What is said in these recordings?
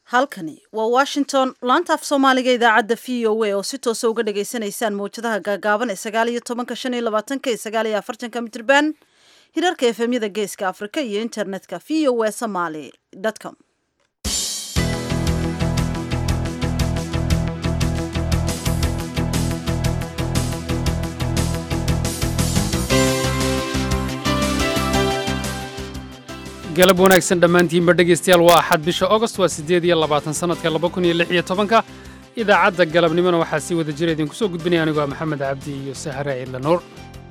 halkani waa washington laanta af soomaaliga idaacadda v o a oo si toosa uga dhagaysanaysaan mawjadaha gaagaaban ee sagaal iyo tobanka shan iyo labaatanka iyo sagaal iyo afartanka mitrban hirarka efemyada geeska afrika iyo internetka v o a somaly com galab wanaagsan dhammaantiinba dhegaystayaal waa axad bisha ogost waa siddeed iyo labaatan sannadka laba kun iyo lix iyo tobanka idaacadda galabnimona waxaa sii wada jira idinku soo gudbinaya anigoo ah maxamed cabdi iyo sahare ciidla nuur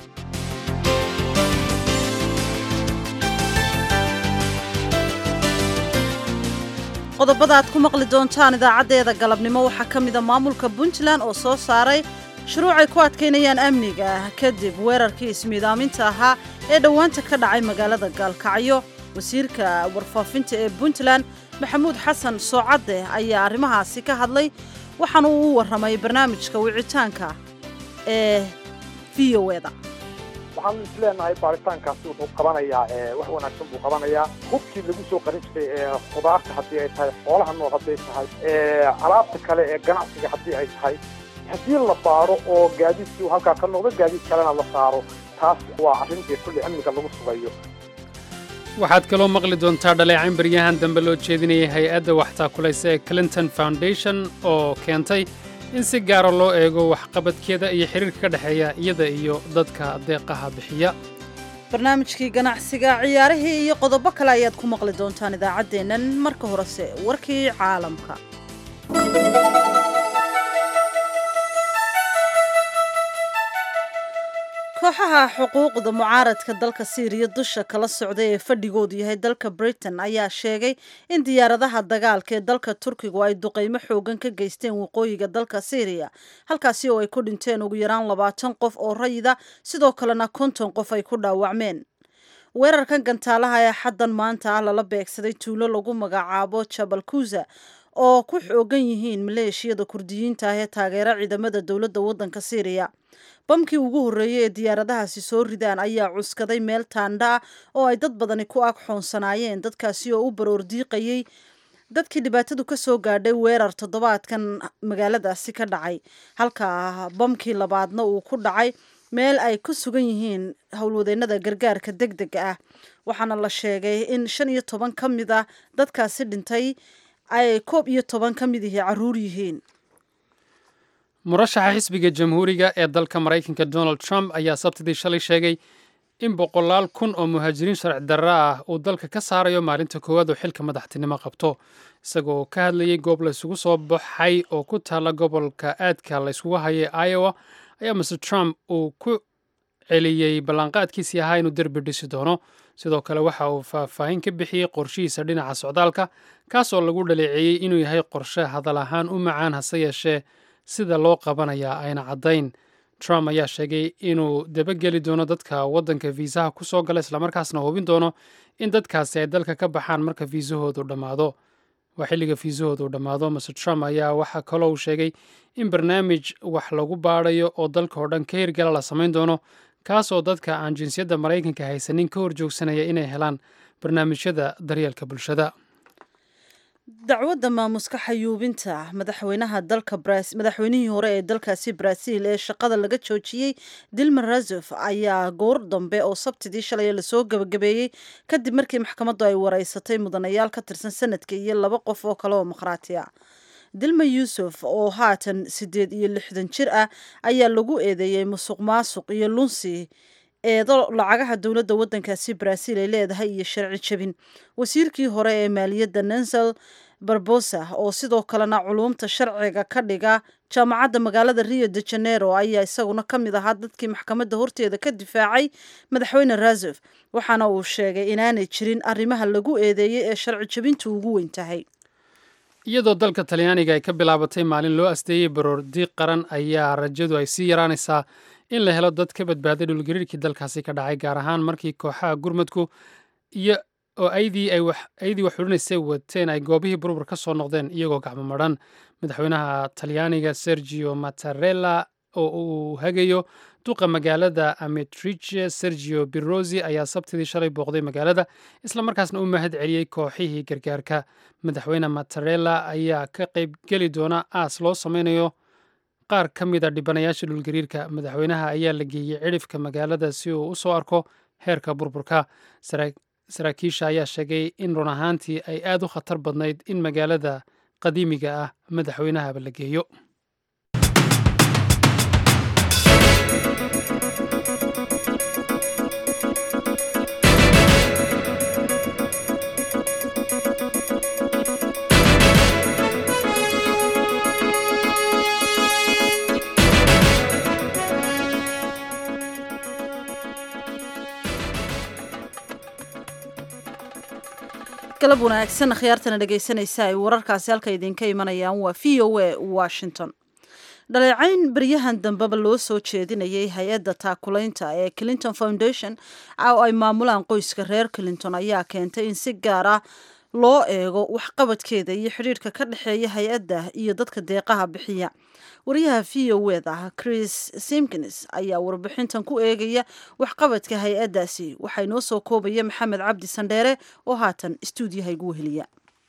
qodobada aad ku maqli doontaan idaacaddeeda galabnimo waxaa ka mida maamulka puntland oo soo saaray shuruucay ku adkaynayaan amniga ah kadib weerarkii ismiidaaminta ahaa ee dhowaanta ka dhacay magaalada gaalkacyo wasiirka warfaafinta ee puntland maxamuud xasan soocadde ayaa arrimahaasi ka hadlay waxaana uu u warramay barnaamijka wicitaanka ee v o eda waxaanu is leenahay baaritaankaasi wuxuu qabanayaa wax wanaagsan buu qabanayaa hubkii lagu soo qarin jiray ee khudaarta haddii ay tahay xoolaha nool hadday tahay alaabta kale ee ganacsiga haddii ay tahay haddii la baaro oo gaadiidkii uu halkaa ka noqdo gaadiid kalena la saaro taas waa arrin dee kulli amniga lagu sugayo waxaad kaloo maqli doontaa dhaleecayn baryahan dambe loo jeedinayay hay-adda waxtaakulaysa ee clinton foundation oo keentay in si gaara loo eego waxqabadkeeda iyo xiriirka ka dhexeeya iyada iyo dadka deeqaha bixiya barnaamijkii ganacsiga ciyaarihii iyo qodobo kale ayaad ku maqli doontaan idaacaddeennan marka horese warkii caalamka kooxaha xuquuqda mucaaradka dalka siiriya dusha kala socda ee fadhigoodu yahay dalka britain ayaa sheegay in diyaaradaha dagaalka ee dalka turkigu ay duqaymo xoogan ka geysteen waqooyiga dalka siiriya halkaasi oo ay ku dhinteen ugu yaraan labaatan qof oo rayida sidoo kalena konton qof ay ku dhaawacmeen weerarkan gantaalaha ee xaddan maanta ah lala beegsaday tuulo lagu magacaabo jabal kuuza oo ku xoogan yihiin maleeshiyada kurdiyiinta ah ee taageera ciidamada dowladda waddanka siiriya bamkii ugu horreeyey ee diyaaradahaasi soo ridaan ayaa cuskaday meel taandha ah oo ay dad badani ku ag xoonsanaayeen dadkaasi oo u baroordiiqayey dadkii dhibaatadu ka soo gaadhay weerar toddobaadkan magaaladaasi ka dhacay halka bamkii labaadna uu ku dhacay meel ay ku sugan yihiin howlwadeennada gargaarka deg dega ah waxaana la sheegay in shan iyo toban ka mid ah dadkaasi dhintay ay koob iyo toban ka mid ihii carruur yihiin murashaxa xisbiga jamhuuriga ee dalka maraykanka donald trump ayaa sabtidii shalay sheegay in boqolaal kun oo muhaajiriin sharci darra ah uu dalka ka saarayo maalinta koowaad oo xilka madaxtinimo qabto isagoo ka hadlayay goob la isugu soo baxay oo ku taalla gobolka aadka la yskugu hayay iowa ayaa mr trump uu ku celiyey ballanqaadkiisii ahaa inuu derbi dhisi doono sidoo kale waxa uu faahfaahin ka bixiyey qorshihiisa dhinaca socdaalka kaas oo lagu dhaleeceeyey inuu yahay qorshe hadal ahaan u macaan hase yeeshee sida loo qabanayaa ayna caddayn trump ayaa sheegay inuu dabageli doono dadka waddanka fiisaha ku soo gala islamarkaasna hubin doono in dadkaasi ay dalka ka baxaan marka fiisahoodu dhammaado waa xilliga fiisahoodu uu dhammaado mr trump ayaa waxaa kaloo uu sheegay in barnaamij wax lagu baadhayo oo dalka oo dhan ka hirgala la samayn doono kaas oo dadka aan jinsiyadda maraykanka haysanin ka horjoogsanaya inay helaan barnaamijyada daryeelka bulshada dacwadda maamuska xayuubinta madaxweynaha dalka madaxweynihii hore ee dalkaasi brazil ee shaqada laga joojiyey dilma razof ayaa goor dambe oo sabtidii shalay lasoo gabagabeeyey kadib markii maxkamaddu ay wareysatay mudanayaal ka tirsan sanadka iyo laba qof oo kale oo makhraati ah dilma yuusuf oo haatan siddeed iyo lixdan jir ah ayaa lagu eedeeyey musuq maasuq iyo lunsi eedo lacagaha dowladda waddankaasi brazil ay leedahay iyo sharci jebin wasiirkii hore ee maaliyadda nansel barbosa oo sidoo kalena culuumta sharciga ka dhiga jaamacadda magaalada rio de janeiro ayaa isaguna ka mid ahaa dadkii maxkamadda horteeda ka difaacay madaxweyne razof waxaana uu sheegay inaanay jirin arrimaha lagu eedeeyey ee sharci jebintu ugu weyn tahay iyadoo dalka talyaaniga ay ka bilaabatay maalin loo asteeyey baroor diiq qaran ayaa rajadu ay sii yaraanaysaa in la helo dad ka badbaaday dhulgariirkii dalkaasi ka dhacay gaar ahaan markii kooxaha gurmadku iyo oo aydii ay aydii wax xudhinaysay wateen ay goobihii burbur ka soo noqdeen iyagoo gacmo madhan madaxweynaha talyaaniga sergio mattarella oo uu hagayo duqa magaalada ametrice sergio birosi ayaa sabtidii shalay booqday magaalada islamarkaasna u mahad celiyey kooxihii gargaarka madaxweyne matarella ayaa ka qaybgeli doona aas loo sameynayo qaar ka mid a dhibanayaasha dhulgariirka madaxweynaha ayaa la geeyey cidhifka magaalada si uu u soo arko heerka burburka saraakiisha ayaa sheegay in run ahaantii ay aad u khatar badnayd in magaalada qadiimiga ah madaxweynahaba la geeyo galab wanaagsan akhyaartana dhegaysanaysa ay wararkaasi halka idinka imanayaan waa v o a washington dhaleecayn baryahan dambeba loo soo jeedinayay hay-adda taakulaynta ee clinton foundation oo ay maamulaan qoyska reer clinton ayaa keentay in si gaar ah loo eego waxqabadkeeda iyo xidhiirhka ka dhexeeya hay-adda iyo dadka deeqaha bixiya wariyaha v o eda chris simkins ayaa warbixintan ku eegaya waxqabadka hay-addaasi waxaa inoo soo koobaya maxamed cabdi sandheere oo haatan istuudiyaha igu weheliya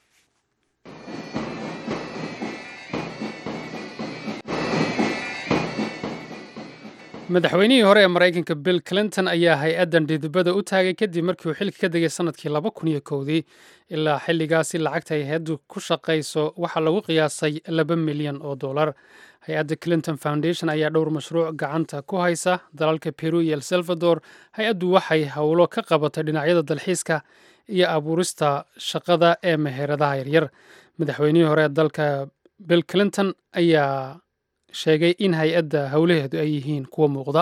madaxweynihii hore ee maraykanka bill clinton ayaa hay-addan dhidibada u taagay kadib markii uu xilka ka degay sanadkii laba kun iyo kowdii ilaa xilligaasi lacagta ay hay-addu ku shaqayso waxaa lagu qiyaasay laba milyan oo dollar hay-adda clinton foundation ayaa dhowr mashruuc gacanta ku haysa dalalka peru iyo el salvador hay-addu waxay howlo ka qabatay dhinacyada dalxiiska iyo abuurista shaqada ee meheradaha yaryar madaxweynihii hore ee dalka bill clinton ayaa sheegay in hay-adda howlaheedu ay yihiin kuwa muuqda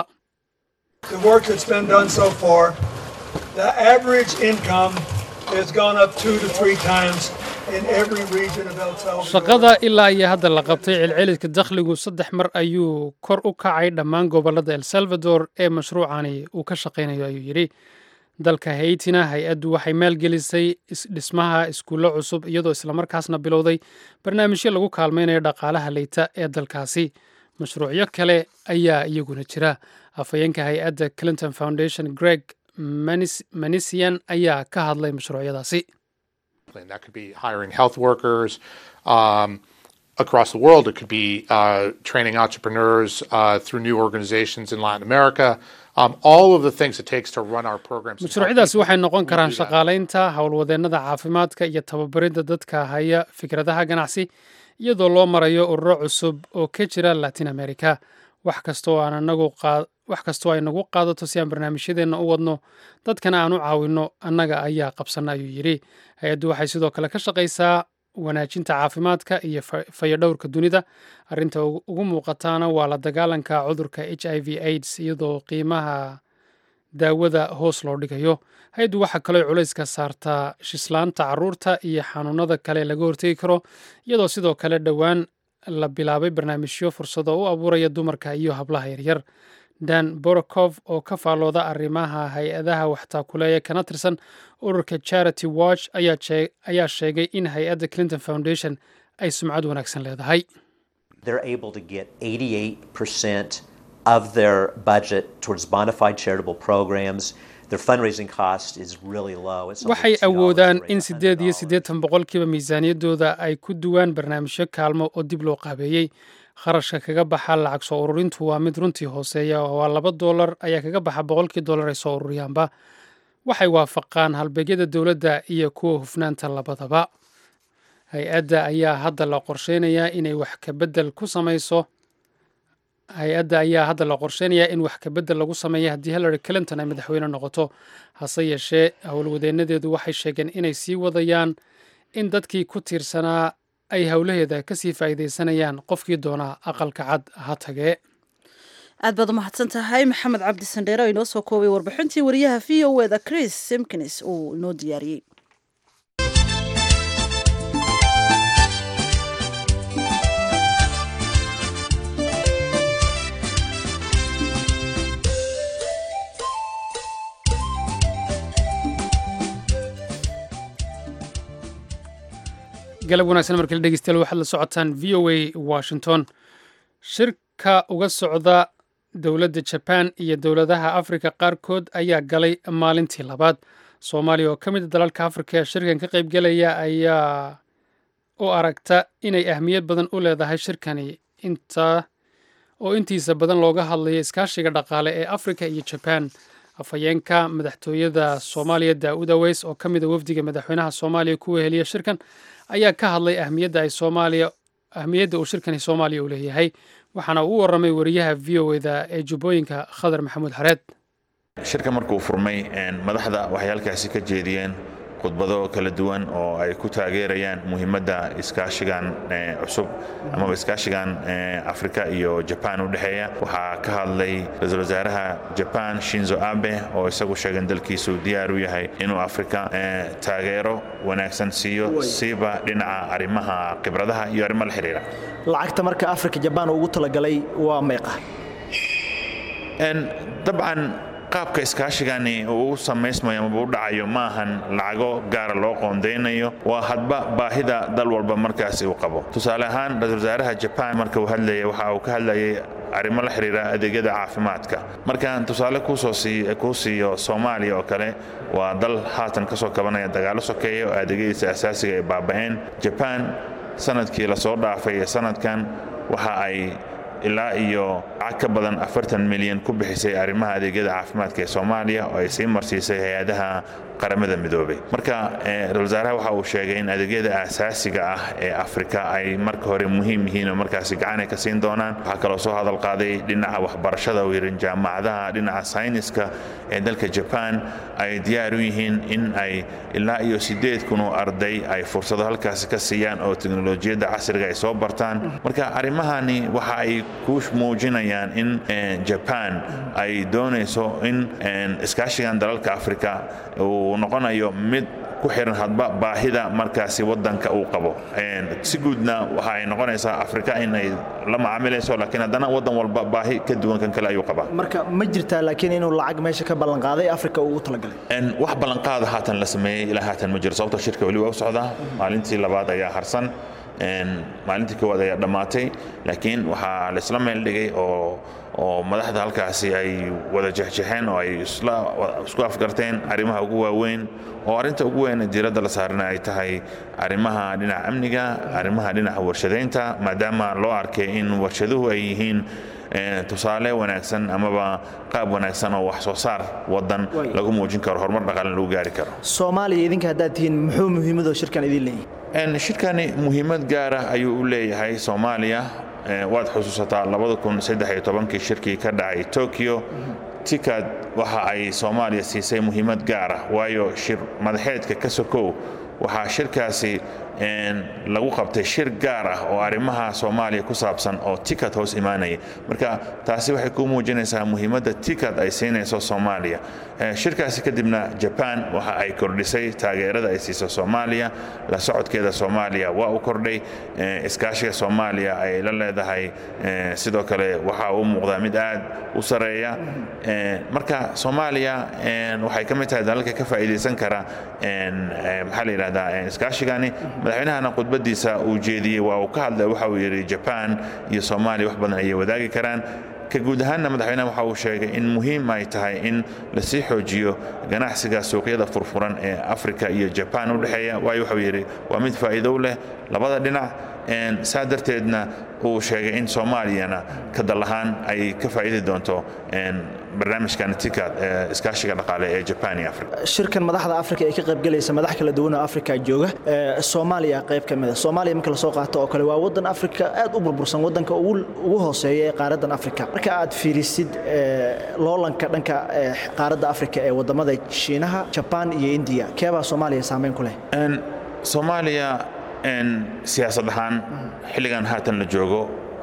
shaqada ilaa iyo hadda la qabtay celceliska dakhligu saddex mar ayuu kor u kacay dhammaan gobollada el salvador ee mashruucani uu ka shaqaynayo ayuu yidhi dalka haytina hay-addu waxay maalgelisay dhismaha iskuullo cusub iyadoo islamarkaasna bilowday barnaamijyo lagu kaalmaynayo dhaqaalaha leyta ee dalkaasi mashruucyo kale ayaa iyaguna jira afhayeenka hay-adda clinton foundation greg manisian ayaa ka hadlay mashruucyadaasi across the world. It could be uh, training entrepreneurs uh, through new organizations in Latin America. Um, all of the things it takes to run our programs. mashruucyadaasi waxay noqon karaan shaqaalaynta howlwadeennada caafimaadka iyo tababaridda dadka haya fikradaha ganacsi iyadoo loo marayo ururo cusub oo ka jira latin america wax kastoo aan anagu wax kastoo ay nagu qaadato si aan barnaamijyadeenna u wadno dadkana aan u caawinno annaga ayaa qabsanna ayuu yidhi hay-addu waxay sidoo kale ka shaqaysaa wanaajinta caafimaadka iyo fayadhowrka dunida arrinta ugu muuqataana waa la dagaalanka cudurka h i v aids iyadoo qiimaha daawada hoos loo dhigayo hay-addu waxaa kaloo culayska saartaa shislaanta caruurta iyo xanuunada kale laga hortegi karo iyadoo sidoo kale dhowaan la bilaabay barnaamijyo fursado u abuuraya dumarka iyo hablaha yaryar dan borokov oo ka faallooda arrimaha hay-adaha waxtaakuleeya kana tirsan ururka charity watch ayaa sheegay in hay-adda clinton foundation ay sumcad wanaagsan leedahay of their budget towards bona fide charitable programs. Their fundraising cost is really low. It's waxay awoodaan in siddeed iyo siddeetan boqolkiiba miisaaniyaddooda ay ku duwaan barnaamijyo kaalmo oo dib loo qaabeeyey kharashka kaga baxa lacag soo ururintu waa mid runtii hooseeya oo waa laba dollar ayaa kaga baxa boqolkii dollar ay soo ururiyaanba waxay waafaqaan halbeegyada dowladda iyo kuwa hufnaanta labadaba hay-adda ayaa hadda la qorsheynayaa inay wax kabedel ku samayso hay-adda ayaa hadda la qorsheynayaa in wax kabedel lagu sameeya haddii hillary clinton ay madaxweyne noqoto hase yeeshee howlwadeenadeedu waxay sheegeen inay sii wadayaan in dadkii ku tiirsanaa ay howlaheeda kasii faa'iidaysanayaan qofkii doonaa aqalka cad ha tagee aad baad umahadsan tahay maxamed cabdi sandheere oo inoo soo koobay warbixintii wariyaha v o eda chris simkins uu inoo diyaariyey galab wanaagsan markale dhegeystayaal waxaad la socotaan v o a washington shir ka uga socda dowladda jabaan iyo dowladaha afrika qaarkood ayaa galay maalintii labaad soomaaliya oo ka mid a dalalka afrika ee shirkan ka qaybgelaya ayaa u aragta inay ahmiyad badan u leedahay shirkani inta oo intiisa badan looga hadlayo iskaashiga dhaqaale ee afrika iyo jabaan afhayeenka madaxtooyada soomaaliya daa'uud aweys oo ka mid a wafdiga madaxweynaha soomaaliya ku weheliya shirkan ayaa ka hadlay ahmiyadda ay soomaaliya ahmiyadda uu shirkani soomaaliya u leeyahay waxaana uu u warramay wariyaha v o eda ee jubbooyinka khadar maxamuud xareed shirka markuu furmay madaxda waxay halkaasi ka jeediyeen khudbado kala duwan oo ay ku taageerayaan muhiimadda iskaashigan cusub amaba iskaashigan afrika iyo jabaan u dhexeeya waxaa ka hadlay ra-iisul wasaaraha jabaan shinzo abe oo isagu sheegan dalkiisu diyaar u yahay inuu afrika taageero wanaagsan siiyo siiba dhinaca arrimaha khibradaha iyo arrimo la xiriira lacagta marka afrika jabaan ugu talagalay waa meeqa dabcan qaabka iskaashigani uu u samaysmayo amaba u dhacayo ma ahan lacago gaara loo qoondaynayo waa hadba baahida dal walba markaasi uu qabo tusaale ahaan ra-isul wasaaraha jabaan marka uu hadlaya waxa uu ka hadlayay arrimo la xiriira adeegyada caafimaadka markaan tusaale kuu siiyo soomaaliya oo kale waa dal haatan ka soo kabanaya dagaalo sokeeya oo adeegyadiisa asaasiga ay baaba'een jabaan sanadkii lasoo dhaafay ee sanadkan waxa ay ilaa iyo lacag ka badan afartan milyan ku bixisay arrimaha adeegyada caafimaadka ee soomaaliya oo ay sii marsiisay hay-adaha qaramada midoobay marka ra-isul wasaaraha waxa uu sheegay in adeegyada aasaasiga ah ee afrika ay marka hore muhiim yihiin oo markaasi gacan ay ka siin doonaan waxaa kaloo soo hadal qaaday dhinaca waxbarashada uu yidhi jaamacadaha dhinaca sayniska ee dalka jabaan ay diyaar u yihiin in ay ilaa iyo siddeed kun oo arday ay fursado halkaasi ka siiyaan oo teknolojiyadda casriga ay soo bartaan marka arrimahani waxa ay ku muujinayaan in jabaan ay doonayso in iskaashigan dalalka afrika uu noqonayo mid ku xiran hadba baahida markaasi wadanka uu qabo si guudna waxa ay noqonaysaa afrika in ay la macaamilayso laakiin haddana wadan walba baahi ka duwan kan kale ayuu qabaa marka ma jirtaa laakiin inuu lacag meesha ka ballanqaaday afrika ugu talagalay wax ballanqaada haatan la sameeyey ilaa haatan ma jiro sababtoo shirka weli waa u socdaa maalintii labaad ayaa harsan maalintii koowaad ayaa dhammaatay laakiin waxaa laisla meel dhigay oo oo madaxda halkaasi ay wada jexjexeen oo ay isku afgarteen arrimaha ugu waaweyn oo arrinta ugu weyn diiradda la saarana ay tahay arrimaha dhinaca amniga arrimaha dhinaca warshadaynta maadaama loo arkay in warshaduhu ay yihiin tusaale wanaagsan amaba qaab wanaagsan oo wax soo saar wadan lagu muujin karo horumar dhaqaale lagu gaari karo soomaaliya idinka haddaad tihiin muxuu muhiimadoo shirkan idin leeyahay shirkani muhiimad gaara ayuu u leeyahay soomaaliya waad xusuusataa kii shirkii ka dhacay tokyo tikad waxa ay soomaaliya siisay muhiimad gaara waayo shir madaxeedka ka sokow waxaa shirkaasi lagu qabtay shir gaar ah oo arrimaha soomaaliya ku saabsan oo tikad hoos imaanaya marka taasi waxay ku muujinaysaa muhiimadda tikad ay siinayso soomaaliya shirkaasi kadibna jabaan waxa ay kordhisay taageerada ay siiso soomaaliya la socodkeeda soomaaliya waa u kordhay iskaashiga soomaaliya ay la leedahay sidoo kale waxa uu muuqdaa mid aad u sareeya marka soomaaliya waxay ka mid tahay dalalka ka faa'iidaysan kara maxaa la yidhahdaa iskaashigani madaxweynahana khudbadiisa uu jeediyey waa uu ka hadlay waxa uu yidhi jabaan iyo soomaaliya wax badan ayay wadaagi karaan ka guud ahaanna madaxweynaha waxa uu sheegay in muhiim ay tahay in lasii xoojiyo ganacsiga suuqyada furfuran ee afrika iyo jabaan u dhexeeya waayo waxuu yidhi waa mid faa'iido u leh labada dhinac saa darteedna uu sheegay in soomaaliyana ka dal ahaan ay ka faa'iidi doonto barnaamijkan tikad ee iskaashiga dhaqaale ee jabaan iyo afrika shirkan madaxda afrika ee ka qaybgelaysa madax kala duwan oo afrika jooga soomaaliya qayb ka mid a soomaaliya marka lasoo qaato oo kale waa wadan afrika aad u burbursan wadanka ugu hooseeya ee qaaradan afrika marka aad fiirisid loolanka dhanka qaaradda afrika ee wadamada shiinaha jabaan iyo indiya keebaa soomaaliya saameyn ku leh soomaaliya siyaasad ahaan xilligan haatan la joogo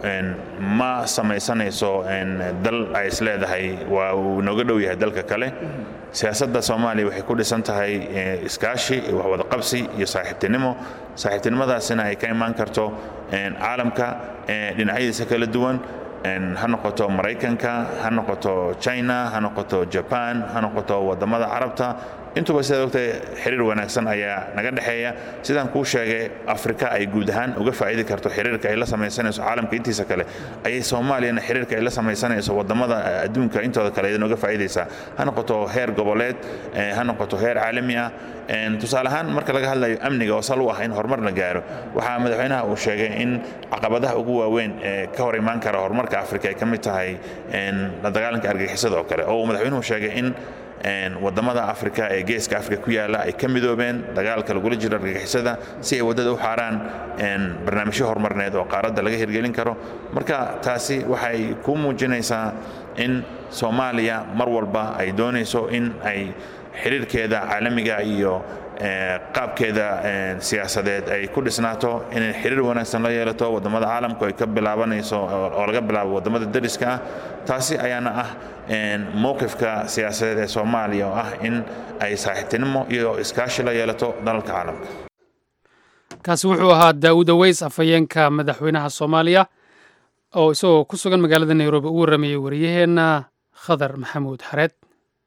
ma samaysanayso dal ay isleedahay waa uu nooga dhow yahay dalka kale siyaasadda soomaaliya waxay ku dhisan tahay iskaashi waxwadaqabsi iyo saaxiibtinimo saaxiibtinimadaasina ay ka imaan karto caalamka dhinacyadiisa kala duwan ha noqoto maraykanka ha noqoto china ha noqoto jaban ha noqoto wadamada carabta intuba sidaad ogtahay xiriir wanaagsan ayaa naga dhexeeya sidaan kuu sheegay afrika ay guud ahaan uga faa'idi karto xiriirka ay la samaysanayso caalamka intiisa kale ayay soomaaliyana xiriirka ay la samaysanayso wadamada adduunka intooda kale aydan uga faa'idaysaa ha noqoto heer goboleed ha noqoto heer caalami ah tusaale ahaan marka laga hadlayo amniga oo sal u ah in horumar la gaaro waxaa madaxweynaha uu sheegay in caqabadaha ugu waaweyn ee ka hor imaan kara horumarka afrika ay ka mid tahay la dagaalanka argagixisada oo kale oo uu madaxweynuhu sheegay in wadamada afrika ee geeska afrika ku yaala ay ka midoobeen dagaalka lagula jiro argagixisada si ay waddada u xaaraan barnaamijyo horumarneed oo qaaradda laga hirgelin karo marka taasi waxay ku muujinaysaa in soomaaliya mar walba ay doonayso in ay xiriirkeeda caalamiga iyo qaabkeeda siyaasadeed ay ku dhisnaato inay xiriir wanaagsan la yeelato wadamada caalamku ay ka bilaabanayso oo laga bilaabo wadamada dariska ah taasi ayaana ah mowqifka siyaasadeed ee soomaaliya oo ah in ay saaxiibtinimo iyo iskaashi la yeelato dalalka caalamka kaasi wuxuu ahaa daawud aweys afhayeenka madaxweynaha soomaaliya oo isagoo ku sugan magaalada nairobi u warramayey wariyaheenna khadar maxamuud xareed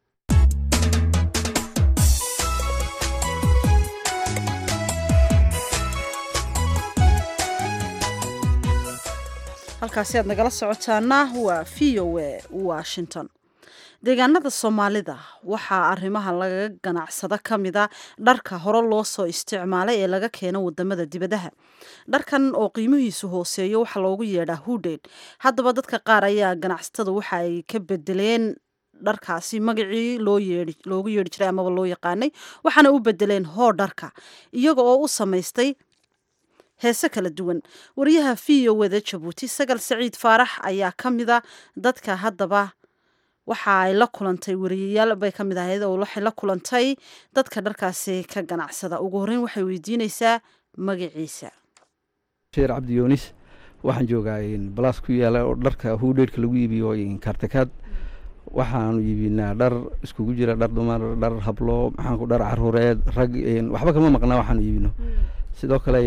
halkaasi aad nagala socotaana waa v o a washington deegaanada soomaalida waxaa arrimaha lagaga ganacsado ka mida dharka hore loo soo isticmaalay ee laga keeno wadamada dibadaha dharkan oo qiimihiisu hooseeyo waxaa loogu yeedhaa hudheyd haddaba dadka qaar ayaa ganacsatada waxa ay ka bedeleen dharkaasi magacii loogu yeedhi jiray amaba loo yaqaanay waxaana u bedeleen hoo dharka iyaga oo u samaystay heese kala duwan wariyaha v o wada jabuuti sagal saciid faarax ayaa ka mida dadka haddaba waxa ay la kulantay wariyayaal bay ka mid ahayd oo waxay la kulantay dadka dharkaasi ka ganacsada ugu horreyn waxay weydiinaysaa magaciisa sheer cabdi yoonis waxaan joogaa balaas ku yaala oo dharka huudheedhka lagu iibiyo kaartakaad waxaanu iibinaa dhar iskugu jira dhar dumar dhar hablo maxaanku dhar caruureed rag waxba kama maqnaa waxaanu iibino sidoo kale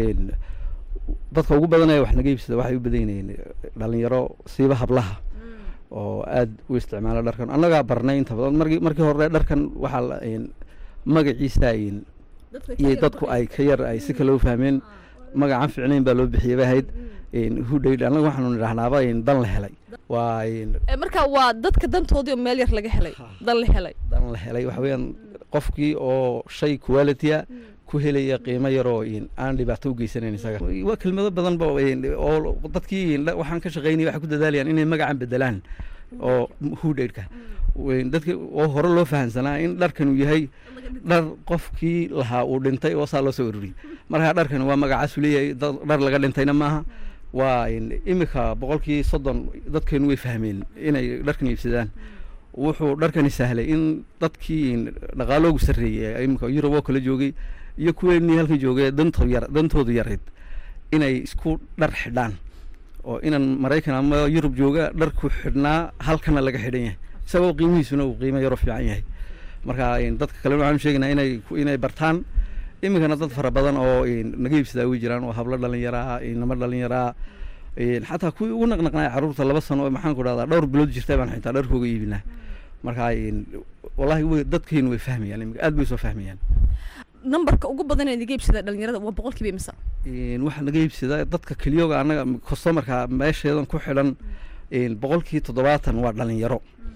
dadka ugu badanaya wax naga iibsada waxay u badan yihiin dhalinyaro siiba hablaha oo aada u isticmaala dharkan annagaa barnay inta badan markii markii hore dharkan waxaa magaciisa iyo dadku ay ka yar ay si kale u fahmeen magacaan ficnayn baa loo bixiyay bay ahayd hudhayd annaga waxaanu nidhahnaaba dan la helay waa marka waa dadka dantoodii oo meel yar laga helay dan la helay dan la helay waxa weeyaan qofkii oo shay qualitya ku helaya qiimo yaroo aan dhibaato u geysanayn isaga waa kelmado badanba oo dadkii waxaan ka shaqaynaya waxay ku dadaalayaan inay magacan bedelaan oo hudhaydhka dadki oo hore loo fahamsanaa in dharkan uu yahay dhar qofkii lahaa uu dhintay oo saa loo soo ururiyey markaa dharkan waa magacaasu leeyahay dhar laga dhintayna maaha waa imika boqolkii soddon dadkeenu way fahmeen inay dharkan iibsadaan wuxuu dharkani sahlay in dadkii dhaqaaloogu sarreeyey imika yurub oo kala joogay iyo kuweenii halkan joogay danto yar dantoodu yarayd inay isku dhar xidhaan oo inan maraykan ama yurub jooga dharku xidhnaa halkana laga xidhan yahay isagoo qiimihiisuna uu qiimo yaroo fiican yahay marka dadka kalena waxaanu sheegaynaa inay inay bartaan iminkana dad fara badan oo naga iibsadaa way jiraan oo hablo dhalinyaraa inamo dhalinyaraa xataa kuwii ugu naqnaqnaa carruurta laba sano oo maxaan ku dhahdaa dhowr bilood jirtay baan xitaa dharkooga iibinaa marka wallahi way dadkeenu way fahmayaan iminka aad bay soo fahmayaan nambarka ugu badan ee naga iibsada dhalinyarada waa boqolkiiba imisa waxaa naga iibsadaa dadka keliyooga annaga customarka meesheedan ku xidhan boqolkii toddobaatan waa dhalinyaro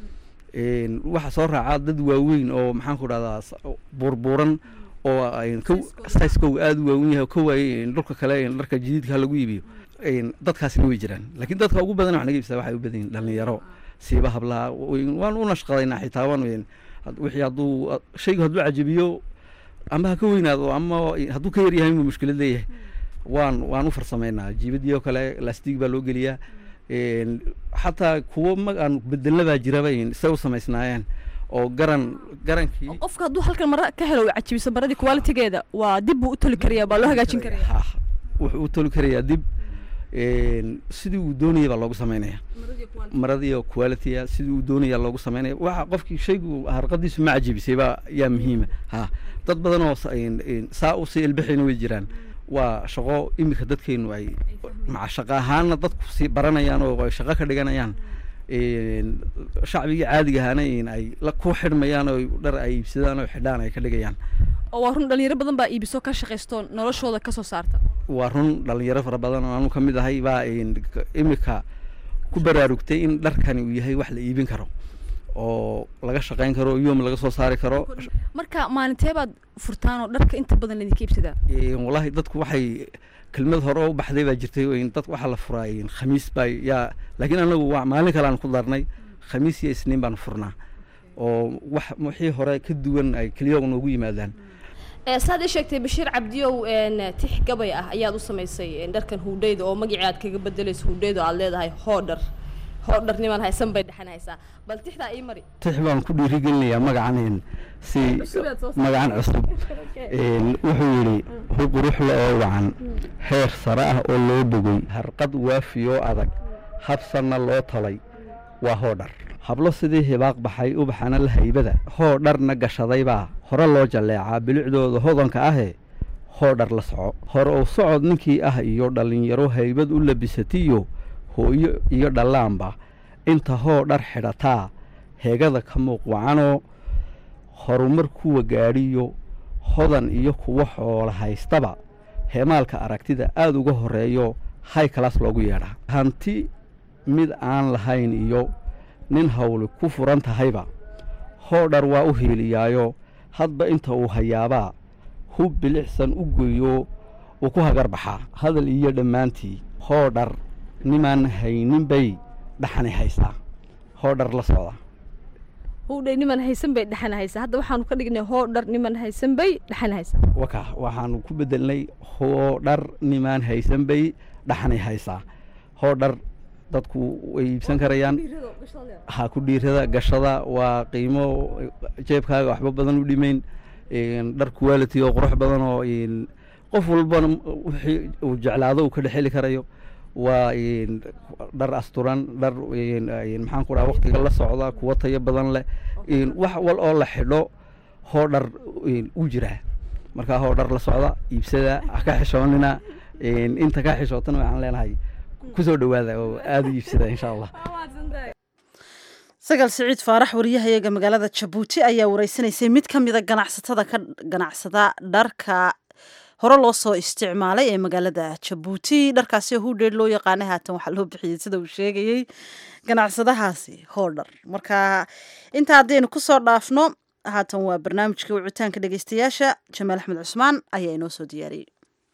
waxaa soo raacaa dad waaweyn oo maxaan ku dhahdaa buurbuuran oo sizekow aada u waawen yahay ka waayey dhulka kale dharka jadiidka lagu iibiyo dadkaasina way jiraan laakiin dadka ugu badan wax naga iibsada waxay u badan yihin dhalinyaro siiba hablaha waan u nashqadaynaa xitaa waan wixii hadduu shaygu hadduu cajabiyo ama ha ka weynaado ama hadduu ka yaryahay inuu mushkilad leeyahay waan waan u farsamaynaa jiibadii oo kale lastig baa loo geliyaa xataa kuwo mag aan bedelna baa jiraba say u samaysnaayeen oo garan garankii qofka hadduu halkan mara ka helo cajibiso maradii qualitigeeda waa dib buu u toli karayaa baa loo hagaajin karaya wuxuu u toli karayaa dib sidii uu doonaya baa loogu samaynaya maradiiyo qualitya sidii uu doonaya loogu samaynaya waxa qofkii shaygu harqadiisu ma cajibisay baa yaa muhiima ha dad badan oo saa usii ilbixayna way jiraan waa shaqo iminka dadkeenu ay maca shaqo ahaanna dadku sii baranayaan oo ay shaqo ka dhiganayaan shacbigii caadiga ahaana ay la ku xidhmayaan oo dhar ay iibsadaan oo xidhaan ay ka dhigayaan oo waa run dhalinyaro badan baa iibiso ka shaqaysto noloshooda kasoo saarta waa run dhalinyaro fara badan oo anu ka mid ahay baa imika ku baraarugtay in dharkani uu yahay wax la iibin karo oo laga shaqayn karo yoom laga soo saari karo marka maalintee baad furtaan oo dharka inta badan laydinka iibsadaa wallahi dadku waxay kelmad hore oo u baxday baa jirtay dad waxaa la furaa khamiis baa yaa laakiin anagu waa maalin kale aan ku darnay khamiis iyo isniin baan furnaa oo wax wixii hore ka duwan ay keliya noogu yimaadaan saad ii sheegtay bashiir cabdiyow tix gabay ah ayaad u samaysay dharkan huudheyda oo magacii aad kaga bedelayso huudheyda oo aad leedahay hoodhar hoodhar niman haysan bay dhexan haysaa bal tixdaa ii mari tix baan ku dhiirigelinayaa magacan si magacan cusub wuxuu yidhi hu quruxle oo wacan heer sare ah oo loo bogay harqad waafiyoo adag habsanna loo talay waa hoodhar hablo sidii hibaaq baxay ubaxana la haybada hoo dharna gashadaybaa hore loo jalleecaa bilicdooda hodanka ahee hoo dhar la soco hore uu socod ninkii ah iyo dhallinyaro haybad u labisatiyo hooyo iyo dhallaanba inta hoo dhar xidhataa heegada ka muuq wacanoo horumar kuwa gaadhiyo hodan iyo kuwa xoola haystaba heemaalka aragtida aad uga horreeyo hay kalaas loogu yeedhaa hanti mid aan lahayn iyo nin hawli ku furan tahayba hoo dhar waa u hiiliyaayo hadba inta uu hayaabaa hub bilicsan u goyo uu ku hagar baxaa hadal iyo dhammaantii hoo dhar nimaan haynin bay dhaxani haysaa hoo dhar la socda howdhay niman haysan bay dhexan haysaa hadda waxaanu ka dhignay hoo dhar niman haysan bay dhexan haysaa waka waxaanu ku bedelnay hoo dhar nimaan haysan bay dhaxani haysaa hoo dhar dadku way iibsan karayaan ha ku dhiirada gashada waa qiimo jeebkaaga waxba badan u dhimayn dhar quality oo qurux badan oo qof walbana wixii uu jeclaado uu ka dhexeli karayo waa dhar asturan dhar maxaan ku dhaha waktiga la socda kuwa tayo badan leh wax wal oo la xidho hoo dhar u jiraa markaa hoo dhar la socda iibsada ha ka xishoonina inta ka xishootana waxaan leenahay kusoo dhawaada oo aada u iibsada insha allah sagaal siciid faarax wariyahayaga magaalada jabuuti ayaa wareysanaysay mid ka mida ganacsatada ka ganacsada dharka hore loo soo isticmaalay ee magaalada jabuuti dharkaasi hudheer loo yaqaanay haatan waxaa loo bixiyey sida uu sheegayey ganacsadahaasi hoodhar marka intaa haddaynu kusoo dhaafno haatan waa barnaamijka wicitaanka dhegeystayaasha jamaal axmed cusmaan ayaa inoo soo diyaariyey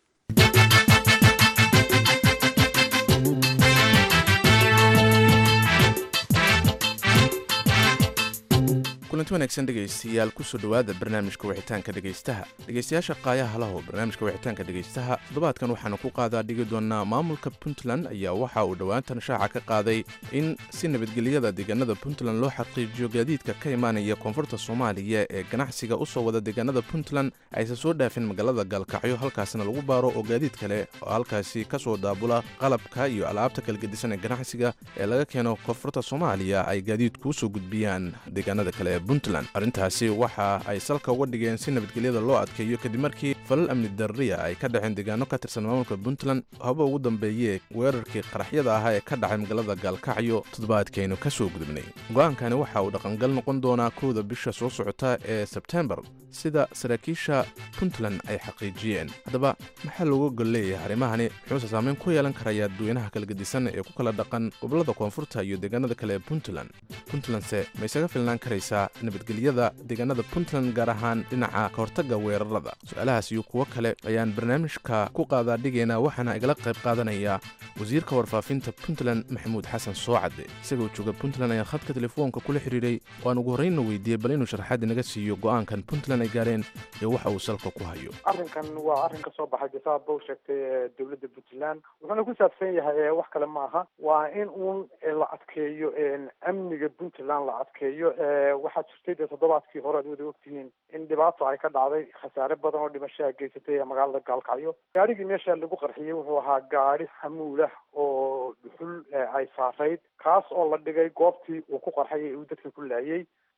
kulanti wanaagsan dhegaystayaal kusoo dhowaada barnaamijka wixitaanka dhegaystaha dhegaystayaasha qaayaha lahow barnaamijka wixitaanka dhegaystaha toddobaadkan waxaanu ku qaadaa dhigi doonaa maamulka puntland ayaa waxa uu dhowaantan shaaca ka qaaday in si nabadgelyada deegaanada puntland loo xaqiijiyo gaadiidka ka imaanaya koonfurta soomaaliya ee ganacsiga u soo wada deegaanada puntland aysan soo dhaafin magaalada gaalkacyo halkaasna lagu baaro oo gaadiid kale oo halkaasi ka soo daabula qalabka iyo alaabta kala gedisan ee ganacsiga ee laga keeno koonfurta soomaaliya ay gaadiidku usoo gudbiyaan deegaanada kale puntland arrintaasi waxa ay salka uga dhigeen si nabadgelyada loo adkeeyo kadib markii falal amni darriya ay ka dhaceen deegaano ka tirsan maamulka puntland haba ugu dambeeyee weerarkii qaraxyada ahaa ee ka dhacay magaalada gaalkacyo toddobaadkaynu ka soo gudubnay go-aankani waxa uu dhaqangal noqon doonaa kowda bisha soo socota ee sebtembar sida saraakiisha puntland ay xaqiijiyeen haddaba maxaa looga gol leeyahay arrimahani muxuuse saameyn ku yeelan karayaa dadweynaha kala gedisan ee ku kala dhaqan gobollada koonfurta iyo deegaanada kale ee puntland puntlandse ma isaga filnaan karaysaa nabadgelyada deegaanada puntland gaar ahaan dhinaca ka hortagga weerarada su-aalahaas iyo kuwo kale ayaan barnaamijka ku qaadaa dhigaynaa waxaana igala qayb qaadanaya wasiirka warfaafinta puntland maxamuud xasan soocadde isagoo jooga puntland ayaa khadka telefoonka kula xidhiidhay oo aan ugu horreynna weydiiyey bal inuu sharxaad inaga siiyo go'aankan puntland ay gaareen iyo waxa uu salka ku hayo arrinkan waa arrin ka soo baxay bisaab bow sheegtay dowladda puntland wuxuuna ku saabsan yahay wax kale ma aha waa in uun la adkeeyo amniga puntland la adkeeyo waxaa jirtay dee toddobaadkii hore ad wada ogtihiin in dhibaato ay ka dhacday khasaare badan oo dhimashaha geysatay magaalada gaalkacyo gaarigii meesha lagu qarxiyey wuxuu ahaa gaari xamuulah oo dhuxul ay saarayd kaas oo la dhigay goobtii uu ku qarxayay uu dadka ku laayay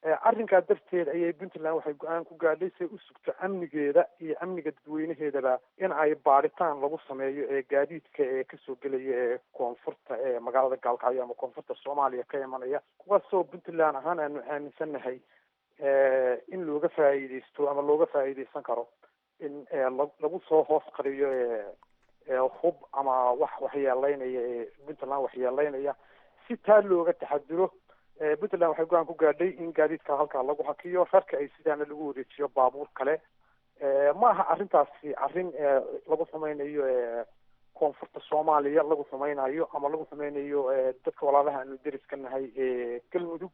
arrinkaa darteed ayay puntland waxay go-aan ku gaadhay say u sugto amnigeeda iyo amniga dadweynaheedaba in ay baadhitaan lagu sameeyo ee gaadiidka ee kasoo gelaya ee koonfurta ee magaalada gaalkacyo ama koonfurta soomaaliya ka imanaya kuwaasoo puntland ahaan aanu aaminsannahay in looga faa'iideysto ama looga faa'iideysan karo in lagu soo hoos qariyo hub ama wax waxyeeleynaya ee puntland waxyeeleynaya si taa looga taxaduro puntland waxay go-aan ku gaadhay in gaadiidka halkaa lagu hakiyo rarka ay sidaana lagu wareejiyo baabuur kale ma aha arrintaasi arrin lagu samaynayo koonfurta soomaaliya lagu samaynayo ama lagu samaynayo dadka walaalaha aanu deriska nahay ee galmudug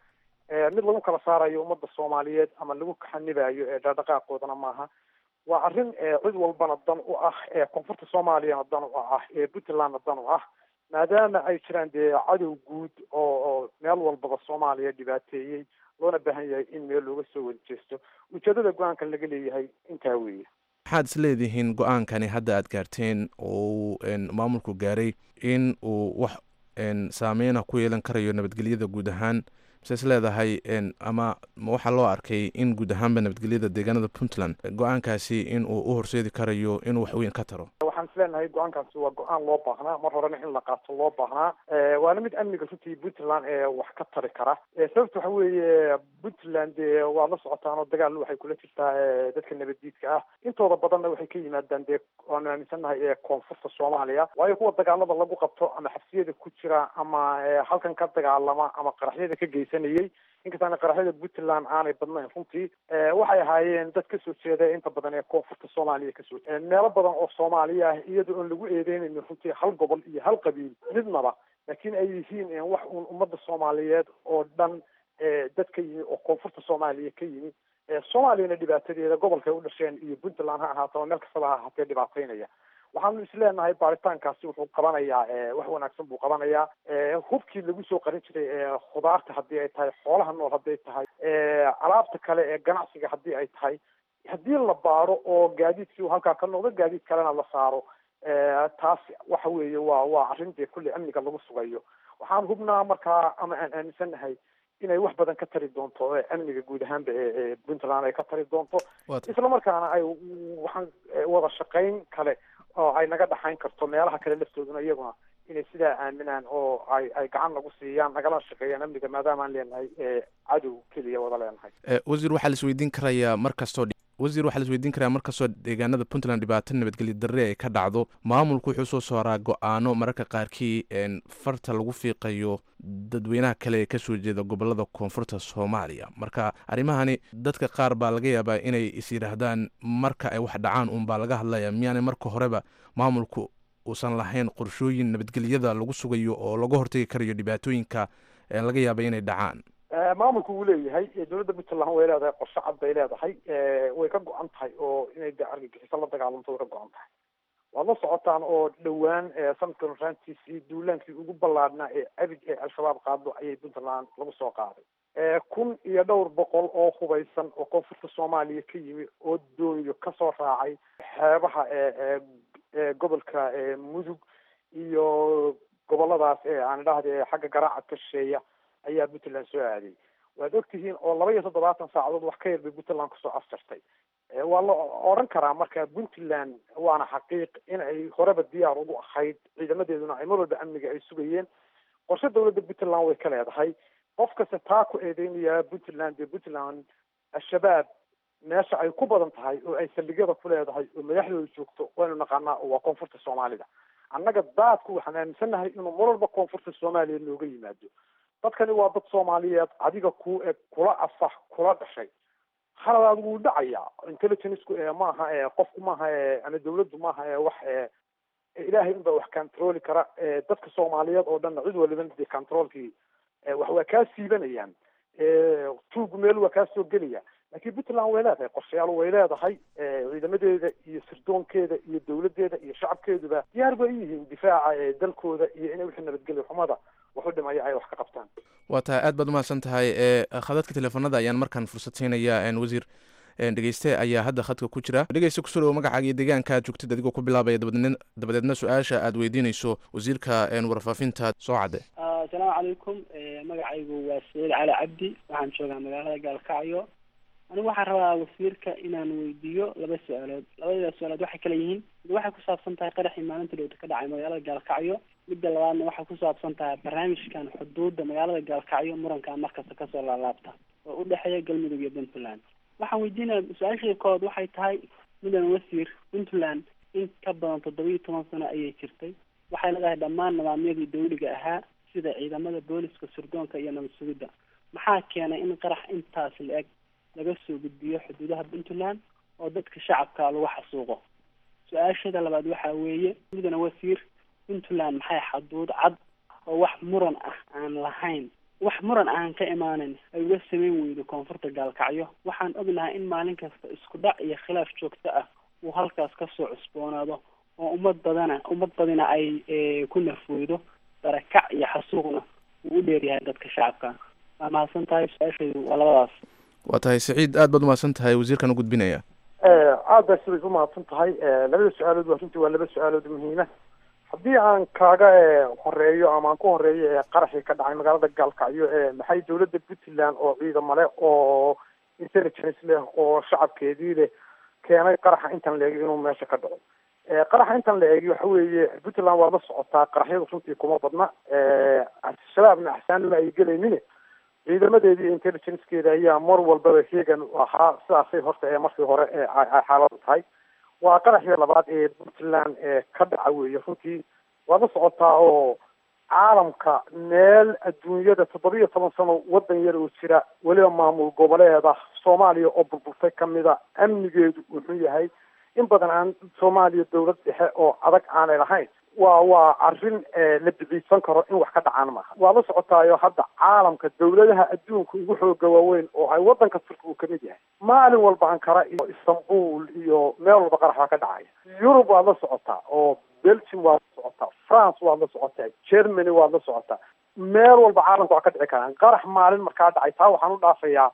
mid lagu kala saarayo ummadda soomaaliyeed ama lagu kaxanibayo ee dhaqdhaqaaqoodana maaha waa arrin cid walbana dan u ah ee koonfurta soomaaliyana dan u ah ee puntlandna dan u ah maadaama ay jiraan dee cadow guud oo oo meel walbaba soomaaliya dhibaateeyey loona baahan yahay in meel looga soo wada jeesto ujeedada go-aankan laga leeyahay intaa weeye maxaad is leedihiin go-aankani hadda aad gaarteen oo maamulku gaaray in uu wax saameyna ku yeelan karayo nabadgelyada guud ahaan mise is leedahay ama waxaa loo arkay in guud ahaanba nabadgelyada deegaanada puntland go-aankaasi in uu u horseedi karayo inuu wax weyn ka taro waxaan is leenahay go-aankaasi waa go-aan loo baahnaa mar horena in la qaato loo baahnaa waana mid amniga runtii puntland ee wax ka tari kara sababta waxa weeye puntland dee waad la socotaan oo dagaal waxay kula jirtaa dadka nabaddiidka ah intooda badanna waxay ka yimaadaan dee waanu aaminsannahay ee koonfurta soomaaliya waayo kuwa dagaalada lagu qabto ama xabsiyada ku jira ama halkan ka dagaalama ama qaraxyada ka geysanayay inkastaana qaraxyada puntland aanay badnayn runtii waxay ahaayeen dad kasoo jeeda inta badan ee koonfurta soomaaliya kasoo jeeda meelo badan oo soomaaliya ah iyadoo oon lagu eedeynaynin runtii hal gobol iyo hal qabiil midnaba laakiin ay yihiin wax uun ummadda soomaaliyeed oo dhan dad ka yimi oo koonfurta soomaaliya ka yimi soomaaliyana dhibaatadeeda gobolkay u dhasheen iyo puntland ha ahaato ama meel kastaba ha ahaatee dhibaateynaya waxaanu isleenahay baaritaankaasi wuxuu qabanayaa wax wanaagsan buu qabanayaa hubkii lagu soo qarin jiray khudaarta haddii ay tahay xoolaha nool hadday tahay alaabta kale ee ganacsiga haddii ay tahay haddii la baaro oo gaadiidkii halkaa ka noqdo gaadiid kalena la saaro taas waxa weeye waa waa arrin dee kulli amniga lagu sugayo waxaan hubnaa markaa ama aan aaminsannahay inay wax badan ka tari doonto amniga guud ahaanba ee puntland ay ka tari doonto isla markaana ay waxaan wada shaqayn kale oo ay naga dhaxayn karto meelaha kale laftooduna iyaguna inay sidaa aaminaan oo ay ay gacan nagu siiyaan nagala shaqeeyaan amniga maadaama aan leenahay cadow keliya wada leenahay wasiir waxaa la isweydiin karayaa mar kastoo wasiir waxaa la isweydiin karayaa mar kastoo deegaanada puntland dhibaato nabadgelyo darre ay ka dhacdo maamulku wuxuu soo saaraa go-aano mararka qaarkii farta lagu fiiqayo dadweynaha kale ee kasoo jeeda gobolada koonfurta soomaaliya marka arrimahani dadka qaar baa laga yaabaa inay is yidhaahdaan marka ay wax dhacaan uunbaa laga hadlaya miyaanay marka horeba maamulku uusan lahayn qorshooyin nabadgelyada lagu sugayo oo laga hortegi karayo dhibaatooyinka laga yaaba inay dhacaan maamulku wuu leeyahay dowladda puntland way leedahay qorshe cad bay leedahay way ka go-an tahay oo inay de argagixiso la dagaalanto way ka go-an tahay waad la socotaan oo dhowaan sanadkan raantiisii duulaankii ugu ballaadhnaa ee abid ee al-shabaab qaado ayay puntland lagu soo qaaday kun iyo dhowr boqol oo hubaysan oo koonfurta soomaaliya ka yimi oo dooniyo kasoo raacay xeebaha ee gobolka mudug iyo goboladaas ee aan idhaahda ee xagga garaaca ka shisheeya ayaa puntland soo aaday waad ogtihiin oo laba iyo toddobaatan saacadood wax ka yar bay puntland kusoo afjartay waa la odhan karaa marka puntland waana xaqiiq in ay horeba diyaar ugu ahayd ciidamadeeduna ay mar walba amniga ay sugayeen qorshe dowladda puntland way ka leedahay qof kasta taa ku eedeynayaa puntland dee puntland al-shabaab meesha ay ku badan tahay oo ay saldhigyada ku leedahay oo madaxdooda joogto waynu naqaanaa oo waa koonfurta soomaalida annaga daadku waxaan aaminsannahay inuu mar walba koonfurta soomaaliya nooga yimaado dadkani waa dad soomaaliyeed adiga ku eg kula asax kula dhashay haladaad wuu dhacayaa intelligencku maaha qofku maaha ama dawladdu maaha wax ilaahay unbaa wax controli kara dadka soomaaliyeed oo dhanna cid waliba dee controlkii wax waa kaa siibanayaan tuugu meel waa kaa soo gelaya laakiin puntland way leedahay qorshayaal way leedahay ciidamadeeda iyo sirdoonkeeda iyo dawladeeda iyo shacabkeeduba diyaar bay yihiin difaaca dalkooda iyo inay wixii nabadgelyo xumada wax u dhimaya ay wax ka qabtaan waa tahay aad baad umahadsan tahay khadadka teleefanada ayaan markaan fursad siinaya wasiir dhegeyste ayaa hadda khadka ku jira dhegeyste kusoo dhawo magacaaga iyo deegaanka aad joogtid adigoo ku bilaabaya dabadeedna dabadeedna su-aasha aad weydiinayso wasiirka warfaafinta soo cadde asalaamu calaykum magacaygu waa saciid cali cabdi waxaan joogaa magaalada gaalkacyo anigu waxaan rabaa wasiirka inaan weydiiyo laba su-aalood labada su-aalood waxay kala yihiin mid waxay ku saabsan tahay qaraxii maalinta dhowta ka dhacay magaalada gaalkacyo midda labaadna waxay ku saabsan tahay barnaamijkan xuduudda magaalada gaalkacyo muranka markasta kasoo laalaabta oo u dhexeeya galmudug iyo puntland waxaan weydiinaya su-aashii kood waxay tahay mudan wasiir puntland in ka badan toddoba iyo toban sano ayay jirtay waxay leedahay dhammaan nidaamyadii dawliga ahaa sida ciidamada booliska surdoonka iyo nabad sugidda maxaa keenay in qarax intaas la-eg laga soo gudbiyo xuduudaha puntland oo dadka shacabka lagu xasuuqo su-aashada labaad waxaa weeye mudane wasiir puntland maxay xaduud cad oo wax muran ah aan lahayn wax muran aan ka imaanin ay uga samayn weydo koonfurta gaalkacyo waxaan ognahay in maalin kasta isku dhac iyo khilaaf joogto ah uu halkaas kasoo cusboonaado oo ummad badana ummad badina ay ku nafweydo barakac iyo xasuuqna uu u dheeryahay dadka shacabka waa mahadsan tahay su-aashaydu waa labadaas waa tahay saciid aad baad umahadsan tahay wasiirkan u gudbinaya aad baa siday umahadsan tahay labada su-aalood waa runtii waa laba su-aalood muhiima haddii aan kaaga horeeyo ama aan ku horeeyo ee qaraxii ka dhacay magaalada gaalkacyo ee maxay dowladda puntland oo ciidamo leh oo intelligence leh oo shacabkeedii leh keenay qaraxa intan la eegi inuu meesha ka dhaco qaraxa intan la eegi waxa weeye puntland waa la socotaa qaraxyadu runtii kuma badna shabaabna axsaanima ay gelaynin ciidamadeedii intelligencekeeda ayaa mar walbaba heegan ahaa sidaasay horta ee markii hore ee ay xaaladu tahay waa qaraxii labaad ee puntland ee ka dhaca weeye runtii waa la socotaa oo caalamka meel adduunyada toddoba iyo toban sano waddan yar oo jira weliba maamul goboleeda soomaaliya oo burburtay kamida amnigeedu wuxuu yahay in badan aan soomaaliya dowlad dhexe oo adag aanay lahayn waa waa arrin la biciidsan karo in wax ka dhacaan maaha waa la socotaayo hadda caalamka dowladaha adduunka ugu xooga waaweyn oo ay waddanka turki uu kamid yahay maalin walba ankara iyo istanbul iyo meel walba qarax baa ka dhacaya yurub waad la socotaa oo belgium waad la socotaa france waad la socotaa germany waad la socotaa meel walba caalamka waa ka dhici karaan qarax maalin markaa dhacay taa waxaan u dhaafayaa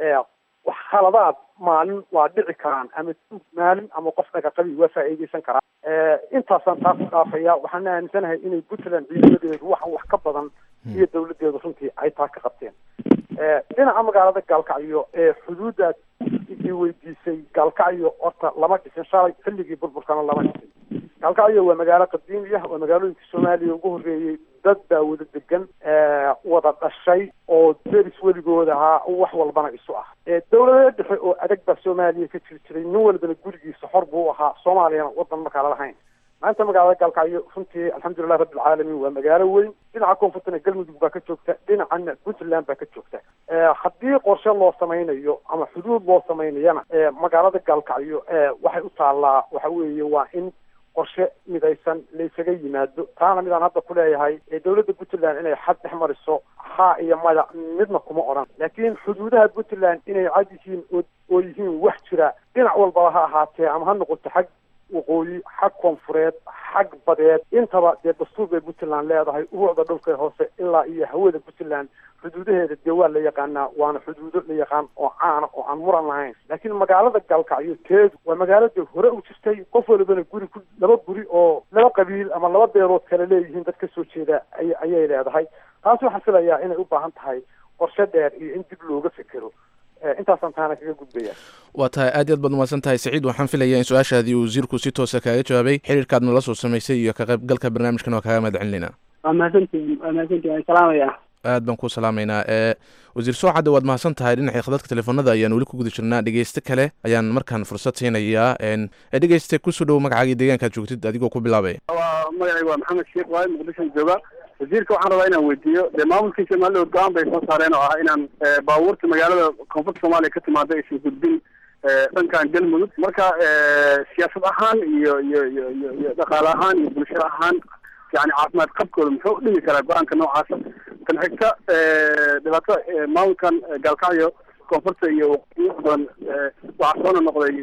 wax khaladaad maalin waa dhici karaan ama maalin ama qof naga qabi waa faa'iideysan karaan intaasaan taas u dhaafaya waxaan aaminsanahay inay puntland ciidamadeedu wax wax ka badan iyo dawladeedu runtii ay taa ka qabteen dhinaca magaalada gaalkacyo ee xuduuddaad i weydiisay gaalkacyo horta lama dhisin shalay xilligii burburkana lama dhisin gaalkacyo waa magaalo qadiimi ah waa magaalooyinka soomaaliya ugu horreeyey dad baa wada degan wada dhashay oo deris weligood ahaa wax walbana isu ah dowlada dhexe oo adag baa soomaaliya ka jiri jiray nin walbana gurigiisa xor buu ahaa soomaaliyana wadan markaa lahayn maanta magaalada gaalkacyo runtii alxamdulilah rabbilcaalamiin waa magaalo weyn dhinaca koonfurtana galmudug baa ka joogta dhinacana puntland baa ka joogta haddii qorshe loo samaynayo ama xuduud loo samaynayana magaalada gaalkacyo waxay u taallaa waxa weeye waa in qorshe midaysan laysaga yimaado taana midaan hadda ku leeyahay dowladda puntland inay xad dhex mariso haa iyo maya midna kuma odhan laakiin xuduudaha puntland inay cad yihiin oo yihiin wax jira dhinac walbaba ha ahaatee ama ha noqoto xag waqooyi xag koonfureed xag badeed intaba dee dastuur bay puntland leedahay ubuucda dhulka hoose ilaa iyo hawada puntland xuduudaheeda dee waa la yaqaanaa waana xuduudo la yaqaan oo caana oo aan muran lahayn laakiin magaalada gaalkacyo teedu waa magaalada hore u jirtay qof walibana guri ku laba guri oo laba qabiil ama laba beelood kale leeyihiin dad ka soo jeeda ay ayay leedahay taas waxaan filayaa inay u baahan tahay qorshe dheer iyo in dib looga fekero intaasaan taana kaga gudbaya waa tahay aad iy aad baad umahadsan tahay saciid waxaan filayaa in su-aashaadii uu wasiirku si toosa kaaga jawaabay xiriirkaadna la soo samaysay iyo ka qaybgalka barnaamijkan waa kaaga mahad celinayna waa mahadsantihin waa mahadsantihin waan salaamaya aad baan ku salaamaynaa ee wasiir soocadde waad mahadsan tahay dhinaca khadadka telefoonada ayaan weli ku guda jirnaa dhegeyste kale ayaan markaan fursad siinayaa ee dhegeyste kusoo dhowo magacaagii deegaankaad joogtid adigoo ku bilaabay waa magacayga waa maxamed sheekh waaye muqdishoan jooga wasiirka waxaan rabaa inaan weydiiyo dee maamulkiisa maalin go-aan bay soo saareen oo ah inaan baabuurta magaalada koonfurta soomaaliya ka timaada aysan gudbin dhankan galmudug marka siyaasad ahaan iyo iyo iyo iyo iyo dhaqaale ahaan iyo bulsho ahaan yani caafimaad qabkooda muxuu u dhigi karaa go-aanka noocaasa tan xigta dhibaatada maamulkan gaalkacyo koonfurta iyo waqooyi badan waxaa soona noqday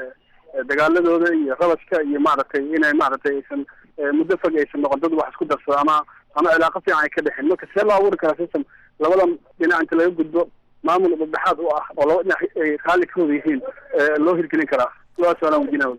dagaaladooda iyo rabashka iyo maaragtay inay maaragtay aysan muddo fog aysan noqon dad wax isku darsado ama ama cilaaqo fiican ay ka dhexin marka see loo abuuri karaa system labadan dhinac inta laga gudbo maamul dhexdhexaad u ah oo laba dhinac ay raalli ka wada yihiin loo hirgelin karaa labadaas waalaan weydiinaya wasiirka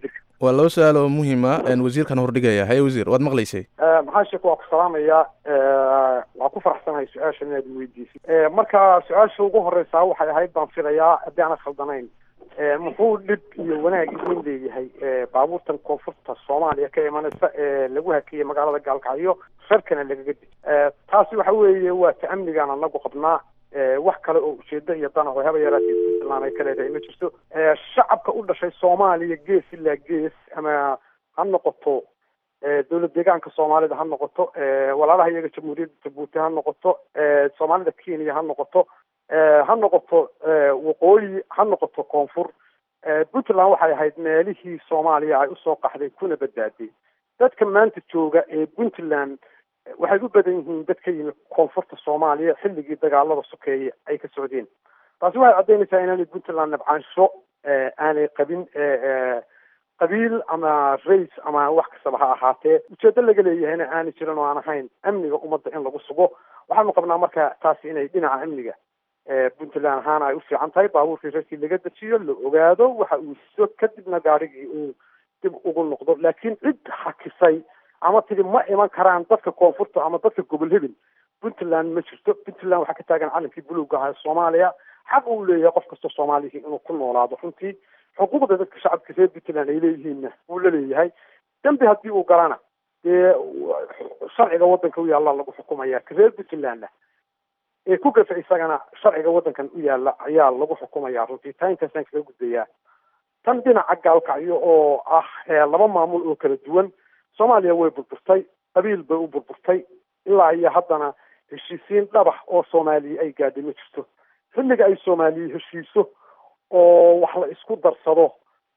waa laba su-aal oo muhiima wasiirkan hordhigaya haye wasiir waad maqlaysay maxaa sheek waa ku salaamayaa waa ku faraxsanahay su-aashan inaad weydiisay marka su-aasha ugu horeysaa waxay ahayd baan filayaa haddii aanad khaldanayn muxuu dhib iyo wanaag idin leeyahay baabuurtan koonfurta soomaaliya ka imanaysa ee lagu hakiyey magaalada gaalkacyo sharkana lagaga di taasi waxa weeye waa ta amnigaan anagu qabnaa wax kale oo ujeedo iyo danac oo haba yaraatee puntland ay ka leedahay ma jirto shacabka u dhashay soomaaliya gees ilaa gees ama ha noqoto dowlad deegaanka soomaalida ha noqoto walaalaha iyaga jamhuuriyadda jabuuti ha noqoto soomaalida kenya ha noqoto ha noqoto waqooyi ha noqoto koonfur puntland waxay ahayd meelihii soomaaliya ay usoo qaxday kuna badbaaday dadka maanta jooga ee puntland waxay u badan yihiin dad ka yimi koonfurta soomaaliya xilligii dagaalada sokeeye ay ka socdeen taasi waxay caddaynaysaa inaanay puntland nabcaansho aanay qabin qabiil ama rays ama wax kastaba ha ahaatee ujeedo laga leeyahayna aanay jirin oo aan ahayn amniga ummadda in lagu sugo waxaanu qabnaa marka taasi inay dhinaca amniga puntland ahaana ay u fiican tahay baabuurkii reerkii laga dejiyo la ogaado waxa uu sido kadibna gaarigii uu dib ugu noqdo laakiin cid hakisay ama tidi ma iman karaan dadka koonfurta ama dadka gobol hebel puntland ma jirto puntland waxaa ka taagan calankii buluuga ahaa soomaaliya xaq uu leeyahay qof kastoo soomaalihii inuu ku noolaado runtii xuquuqda dadka shacabka reer puntland ay leeyihiinna wuu la leeyahay dembi haddii uu galana dee sharciga waddanka u yaalla lagu xukumaya ka reer puntlandna ee ku gafa isagana sharciga waddankan u yaalla ayaa lagu xukumaya runtii taa intaasaan kaga gudbayaa tan dhinaca gaalkacyo oo ah laba maamul oo kala duwan soomaaliya way burburtay qabiil bay u burburtay ilaa iyo haddana heshiisiin dhabax oo soomaaliya ay gaadhay ma jirto xilliga ay soomaaliya heshiiso oo wax la isku darsado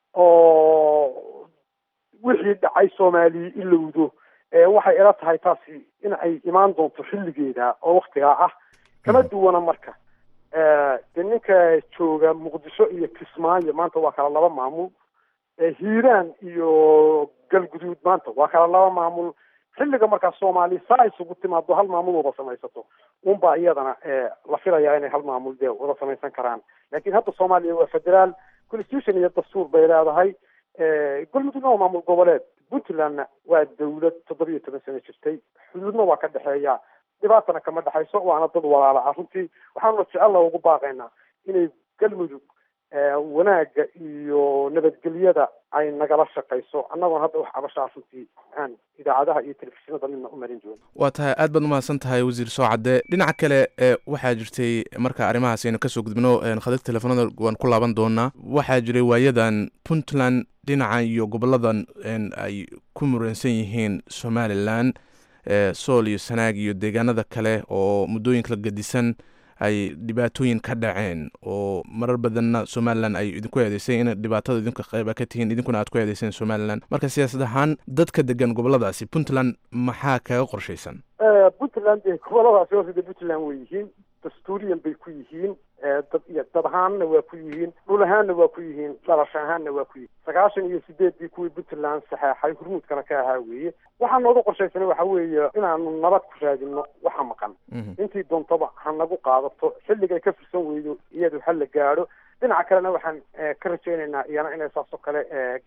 oo wixii dhacay soomaaliya ilowdo waxay ila tahay taasi in ay imaan doonto xilligeeda oo waktigaa ah kama duwana marka de ninka jooga muqdisho iyo kismaayo maanta waa kala laba maamul hiiraan iyo galguduud maanta waa kala laba maamul xilliga markaa soomaaliya saa isugu timaado hal maamul wada samaysato unbaa iyadana la filayaa inay hal maamul dee wada samaysan karaan laakiin hadda soomaaliya waa federaal constitution iyo dastuur bay leedahay galmudugna waa maamul goboleed puntlandna waa dawlad toddoba iyo toban sano jirtay xuduudna waa ka dhexeeya dhibaatana kama dhexayso waana dad walaala ah runtii waxaanuna jecella ugu baaqaynaa inay galmudug wanaagga iyo nabadgelyada ay nagala shaqayso annagoon hadda wax cabashaa runtii aan idaacadaha iyo telefishinada midna u marin joono waa tahay aad baad umahadsan tahay wasiir soocadde dhinaca kale e waxaa jirtay marka arrimahaas aynu kasoo gudbino khadad telefoonada waan ku laaban doonaa waxaa jiray waayadan puntland dhinaca iyo goboladan ay ku muransan yihiin somalilan sool iyo sanaag iyo deegaanada kale oo muddooyinka la gedisan ay dhibaatooyin ka dhaceen oo marar badanna somalilan ay idinku eedeysay in dhibaatada idinka qayba ka tihiin idinkuna aad ku eedeyseen somalilan marka siyaasad ahaan dadka degan goboladaasi puntland maxaa kaga qorshaysan puntland dee goboladaasi horta dee puntland way yihiin dastuuriyan bay ku yihiin dad iyo dad ahaanna waa ku yihiin dhul ahaanna waa ku yihiin dhalasho ahaanna waa ku yihiin sagaashan iyo sideeddii kuwii puntland saxeexay hurmuudkana ka ahaa weeye waxaa nooga qorshaysanay waxa weeye inaanu nabad ku raadino waxa maqan intii doontaba ha nagu qaadato xilligay ka firsan weydo iyadu ha la gaadho dhinaca kalena waxaan ka rajaynaynaa iyana inay saasoo kale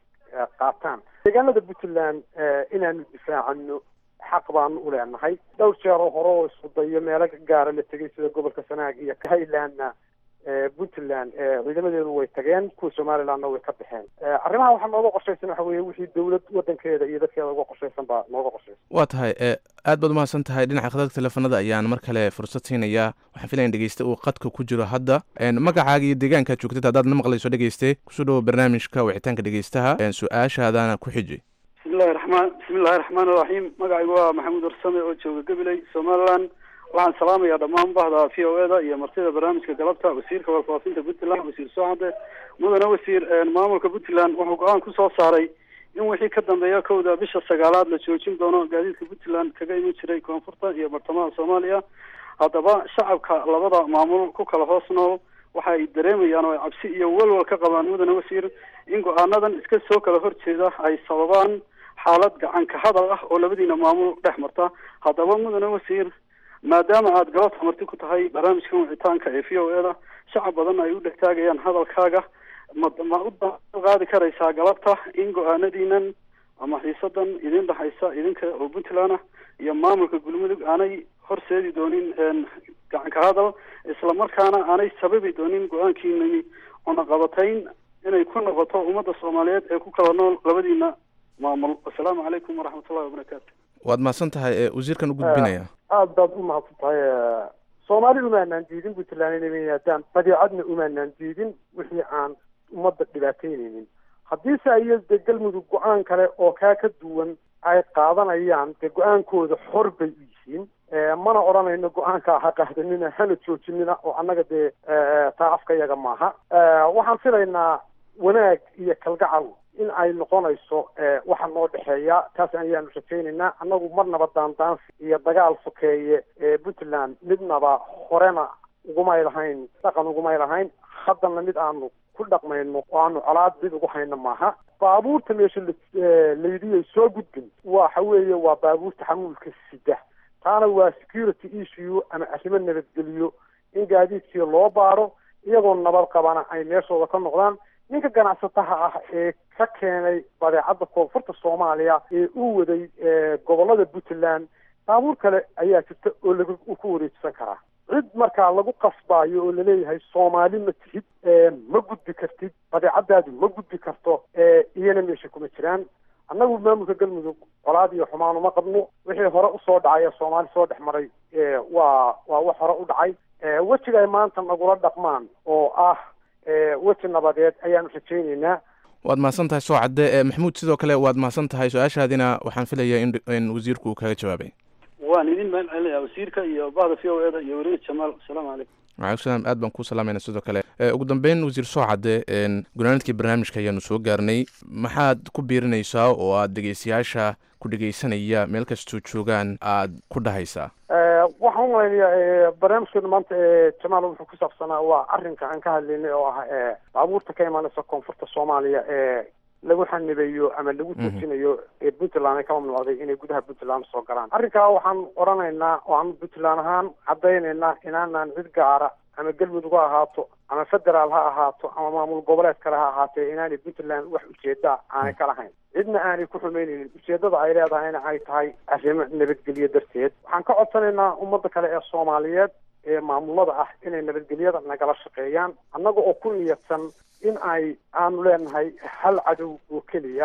qaataan deegaanada puntland inaanu difaacano xaq baanu u leenahay dhowr jeer oo hore oo isku dayo meelo gaara la tegay sida gobolka sanaag iyo highlandna puntland ciidamadeedu way tageen kuwa somalilandna way ka baxeen arrimaha waxaa nooga qorshaysan waxa weeye wixii dowlad wadankeeda iyo dadkeeda uga qorshaysan baa nooga qorshaysan waa tahay aad baad umahadsan tahay dhinaca khadadka teleefanada ayaan mar kale fursad siinayaa waxaan filaya in dhegeyste uu qadka ku jiro hadda magacaaga iyo deegaankaad joogtid haddaad na maqlayso dhegeyste kusoo dhawo barnaamijka wicitaanka dhegeystaha su-aashaadaana ku xiji bismillahi raxmaan bismillahi raxmaan iraxiim magacaygu waa maxamuud warsame oo jooga gabiley somaliland waxaan salaamayaa dhammaan bahda v o eda iyo martida barnaamijka galabta wasiirka warfaafinta puntland wasiir soocade mudane wasiir maamulka puntland wuxuu go-aan kusoo saaray in wixii ka dambeeya kowda bisha sagaalaad la joojin doono gaadiidka puntland kaga iman jiray koonfurta iyo bartamaha soomaaliya haddaba shacabka labada maamul ku kala hoos nool waxa ay dareemayaan oo ay cabsi iyo walwal ka qabaan mudane wasiir in go-aanadan iska soo kala horjeeda ay sababaan xaalad gacan ka hadal ah oo labadiina maamul dhex marta haddaba mudane wasiir maadaama aada galabta marti ku tahay barnaamijkan wicitaanka ee v o eda shacab badan ay u dhegtaagayaan hadalkaaga ma ma u qaadi karaysaa galabta in go-aanadiinan ama xiisadan idin dhexaysa idinka oo puntland ah iyo maamulka galmudug aanay horseedi doonin gacan ka hadal isla markaana aanay sababi doonin go-aankiinani cunaqabatayn inay ku noqoto ummadda soomaaliyeed ee ku kala nool labadiina maamul assalaamu calaykum waraxmatullahi wabarakaatu waad mahadsan tahay ee wasiirkan u gudbinaya aada baad u mahadsan tahay soomaali umaanaan diidin puntland inay yimaadaan badeecadna umaanaan diidin wixii aan ummadda dhibaataynaynin haddiise ay de galmudug go-aan kale oo kaa ka duwan ay qaadanayaan dee go-aankooda xor bay u yihiin mana odhanayno go-aanka ha qaadanina hana joojinina oo annaga dee taa afka yaga maaha waxaan filaynaa wanaag iyo kalgacal in ay noqonayso waxa noo dhexeeya taas ayaanu rajaynaynaa annagu marnaba daandaansi iyo dagaal sokeeye ee puntland midnaba horena ugumay lahayn dhaqan ugumay lahayn haddana mid aanu ku dhaqmayno oo aanu colaad mid ugu hayno maaha baabuurta meesha laydiyay soo gudbin waxa weeye waa baabuurta xamuulka sida taana waa security issue ama arrimo nabadgeliyo in gaadiidkii loo baaro iyagoo nabad qabana ay meeshooda ka noqdaan ninka ganacsataha ah ee ka keenay badeecadda koonfurta soomaaliya ee uu waday gobolada puntland baabuur kale ayaa jirta oo lagu ku wareejisan karaa cid markaa lagu qasbaayo oo laleeyahay soomaali ma tihid ma gudbi kartid badeecadaadu ma gudbi karto iyana meesha kuma jiraan annagu maamulka galmudug colaad iyo xumaan uma qabno wixii hore usoo dhacay ee soomaali soo dhex maray waa waa wax hore u dhacay wejiga ay maanta nagula dhaqmaan oo ah weji nabadeed ayaanu rajaynaynaa waad mahadsan tahay soo cadde maxamuud sidoo kale waad mahadsan tahay su-aashaadina waxaan filayaa in in wasiirku uu kaga jawaabay waan idin mahad celinayaa wasiirka iyo bahda v o eda iyo weriye jamaal asalaamu calaykum waalaikum salaam aad baan kuu salaamayna sidoo kale ugu dambeyn wasiir soo cadde gunaanadkii barnaamijka ayaanu soo gaarnay maxaad ku biirinaysaa oo aad dhegeystayaasha ku dhegeysanaya meel kastoo joogaan aad ku dhahaysaa waxaan umalaynayaa barnaamijkeenu maanta jamaal wuxuu ku saabsanaa waa arrinka aan ka hadlaynay oo ah baabuurta ka imaanaysa koonfurta soomaaliya ee lagu xanibayo ama lagu joojinayo ee puntland ay ka mamnuucday inay gudaha puntland soo galaan arrinkaa waxaan odhanaynaa oo aan puntland ahaan caddaynaynaa inaanaan cid gaara ama galmudug ha ahaato ama federaal ha ahaato ama maamul goboleed kale ha ahaatee inaanay puntland wax ujeeda aanay ka lahayn cidna aanay ku xumaynaynin ujeedada ay leedahayna ay tahay arrimo nabadgelyo darteed waxaan ka codsanaynaa ummadda kale ee soomaaliyeed ee maamulada ah inay nabadgelyada nagala shaqeeyaan annaga oo ku niyadsan in ay aanu leenahay hal cadow oo keliya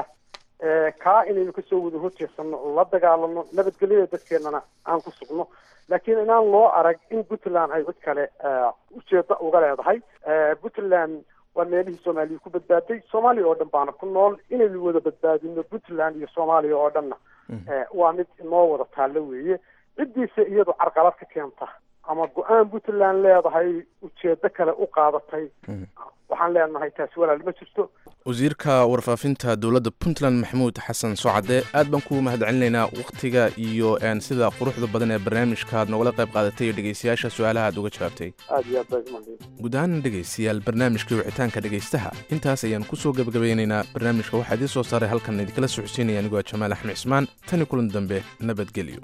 kaa inaynu kasoo wada horjeedsano la dagaalano nabadgelyada dadkeennana aan ku sugno laakiin inaan loo arag in puntland ay cid kale ujeeda uga leedahay puntland waa meelihii soomaaliya ku badbaaday soomaaliya oo dhan baana ku nool inaynu wada badbaadino puntland iyo soomaaliya oo dhanna waa mid inoo wada taallo weeye ciddiisa iyadu carqalad ka keenta ama go-aan puntland leedahay ujeedo kale u qaadatay waxaan leenahay taasi walaal ma jirto wasiirka warfaafinta dowladda puntland maxamuud xasan socade aad baan ku mahad celinaynaa wakhtiga iyo sida quruxda badan ee barnaamijka aad nogala qayb qaadatay iyo dhegeystayaasha su-aalaha aad uga jawaabtay aad iyo aad baa ismahadin guud ahaan dhegeystayaal barnaamijkii wicitaanka dhegeystaha intaas ayaan kusoo gebagabeynaynaa barnaamijka waxaa idiin soo saaray halkan idinkala socodsiinaya anigoo jamaal axmed cismaan tani kulan dambe nabadgelyo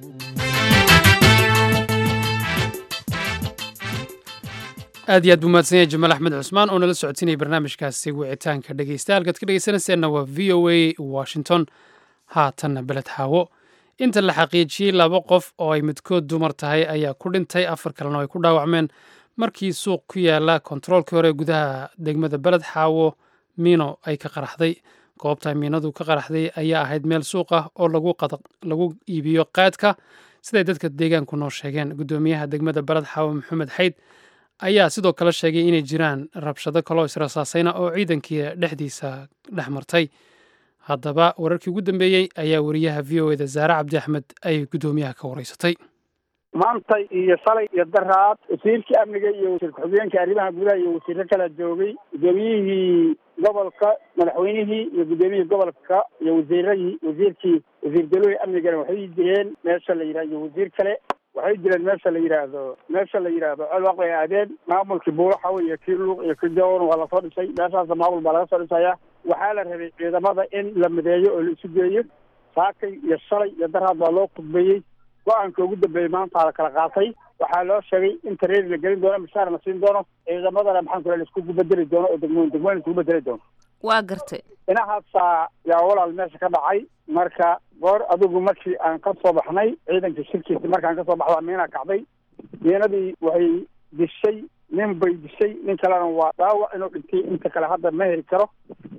aad iyo aad buu mahadsan yahay jamaal axmed cusmaan oo nala socodsiinaya barnaamijkaasi wicitaanka dhegeysta halkaad ka dhegeysanayseena waa v o a washington haatanna beled xaawo inta la xaqiijiyey laba qof oo ay midkood dumar tahay ayaa ku dhintay afar kalena ay ku dhaawacmeen markii suuq ku yaala kontaroolkii hore gudaha degmada beled xaawo miino ay ka qaraxday goobta miinadu ka qaraxday ayaa ahayd meel suuq ah oo lagu iibiyo qaadka siday dadka deegaanku noo sheegeen guddoomiyaha degmada beled xaawo maxamed xayd ayaa sidoo kale sheegay inay jiraan rabshado kaloo israsaasayna oo ciidankii dhexdiisa dhex martay haddaba wararkii ugu dambeeyey ayaa wariyaha v o eda zaare cabdi axmed ay guddoomiyaha ka wareysatay maantay iyo shalay iyo daraad wasiirkii amniga iyo wasiir ku-xigeenka arrimaha gudaha iyo wasiiro kala joogay guddoomiyihii gobolka madaxweynihii iyo guddoomiyihii gobolka iyo wasiiradii wasiirkii wasiir dalooyi amnigana waxay jireen meesha la yidhaha iyo wasiir kale waxay jireen meesha la yidhaahdo meesha la yidhaahdo colwaq bay aadeen maamulkii buulaxaw iyo kii luuq iyo kii jawan waa lasoo dhisay meeshaasa maamul baa laga soo dhisaya waxaa la rabay ciidamada in la mideeyo oo la isu geeyo saakay iyo shalay iyo daraad baa loo khudbeeyey go-aanka ugu dambeeyey maanta la kala qaatay waxaa loo sheegay in tareeri la gelin doono mishaar la siin doono ciidamadana maxaan ku la iskugu bedeli doono oo degmooyin degmooyin iskugu bedeli doono waa gartay inahaasaa yaa walaal meesha ka dhacay marka goor adigu markii aan ka soo baxnay ciidanka shirkiisa markaan kasoo baxda miina kacday miinadii waxay dishay nin bay dishay nin kalena waa dhaawac inuu dhintay inta kale hadda ma heli karo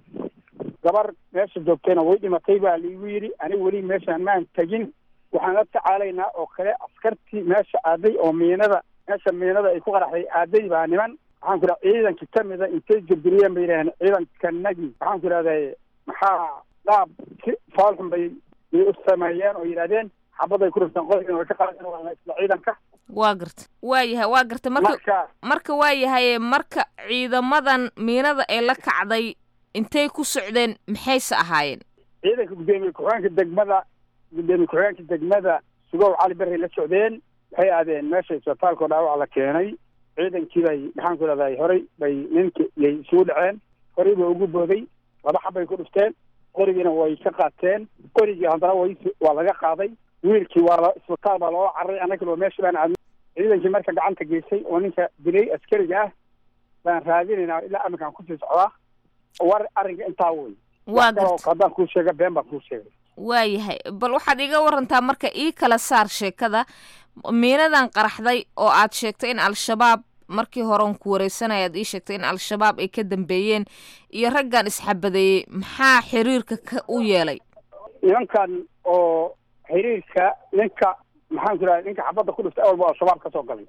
gabar meesha joogtayna way dhimatay baa laigu yidhi aniga weli meeshaan maan tegin waxaan la tacaalaynaa oo kale askartii meesha aaday oo miinada meesha miinada ay ku qaraxday aaday baa niman waxaan ku idhaha ciidanka kamida intay jabiriyeen bay yidhahdeen ciidankanagii waxaan ku idhahday maxaa dhaab si faalxun bay bay u sameeyeen oo yidhahdeen xabaday ku rifteen qodobkiina way ka qaadeen waa isla ciidanka waa garta waa yahay waa garta marka marka marka waa yahay marka ciidamadan miinada ee la kacday intay ku socdeen maxayse ahaayeen ciidanka guddoomiye ku-xigeenka degmada guddoomiye ku-xigeenka degmada sugow cali berray la socdeen waxay aadeen meesha isbitaalkao dhaawac la keenay ciidankii bay maxaan ku idhahday horey bay ninkii yay isugu dhaceen horey ba ugu booday laba xabbay ku dhufteen qorigiina way ka qaateen qorigii haddana way waa laga qaaday wiilkii waa la isbitaal baa loola cararay annagana waa meesha baan aadnay ciidankii marka gacanta geysay oo ninka dilay askariga ah baan raadinaynaa ilaa aminkaan kusii socdaa war arrinka intaa wey waa garta haddaan kuu sheega been baan kuu sheegay waa yahay bal waxaad iga warantaa marka ii kala saar sheekada miinadan qaraxday oo aad sheegtay in al-shabaab markii horeon ku wareysanaya aad ii sheegtay in al-shabaab ay ka dambeeyeen iyo raggan isxabadeeyey maxaa xiriirka ka u yeelay nimankan oo xiriirka ninka maxaan ku idhaha ninka xabadda ku dhiftay awalba al-shabaab ka soo galay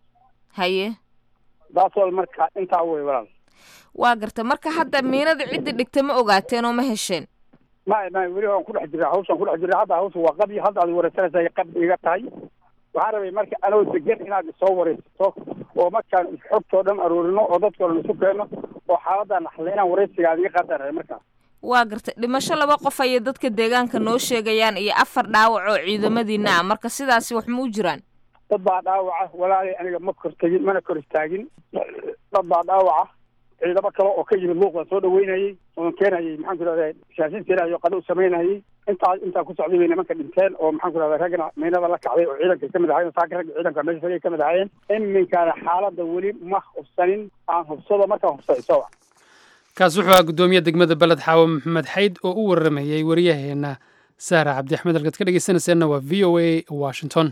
haye daasoo marka intaa wey walaal waa garta marka hadda miinada ciddi dhigta ma ogaateen oo ma hesheen may may weli waan ku dhex jiraa hawshaan ku dhex jiraa hadda hawsha waa qabi hadda aad wareysanaysa qab iga tahay waxaan rabay marka anoo degan inaad isoo wareysato oo markaan xogtoo dhan aruurino oo dadkoo dhan isu keenno oo xaaladan naxle inaan wareysiga aad iga qaadan rabay markaas waa gartay dhimasho laba qof ayay dadka deegaanka noo sheegayaan iyo afar dhaawac oo ciidamadiina ah marka sidaasi wax ma u jiraan dad baa dhaawaca walaalay aniga ma kor tegin mana kor istaagin dad baa dhaawaca ciidamo kale oo ka yimid luuqda soo dhaweynayay oon keenayay maxaan ku idhahda shaashin tirayo qadho u samaynayay intaa intaa ku socday bay nimanka dhinteen oo maxaan ku idhahda raggana miinada la kacday oo ciidanka kamid ahayen saaka ragga ciidanka meesha fagay kamid ahaayeen iminkaana xaaladda weli ma hubsanin aan hubsado markaan hubsado isawa kaas wuxuu ahaa guddoomiye degmada beled xaawo maxamed xayd oo u waramayey waryaheena sahra cabdi axmed halkaad ka dhegeysanayseena waa v o a washington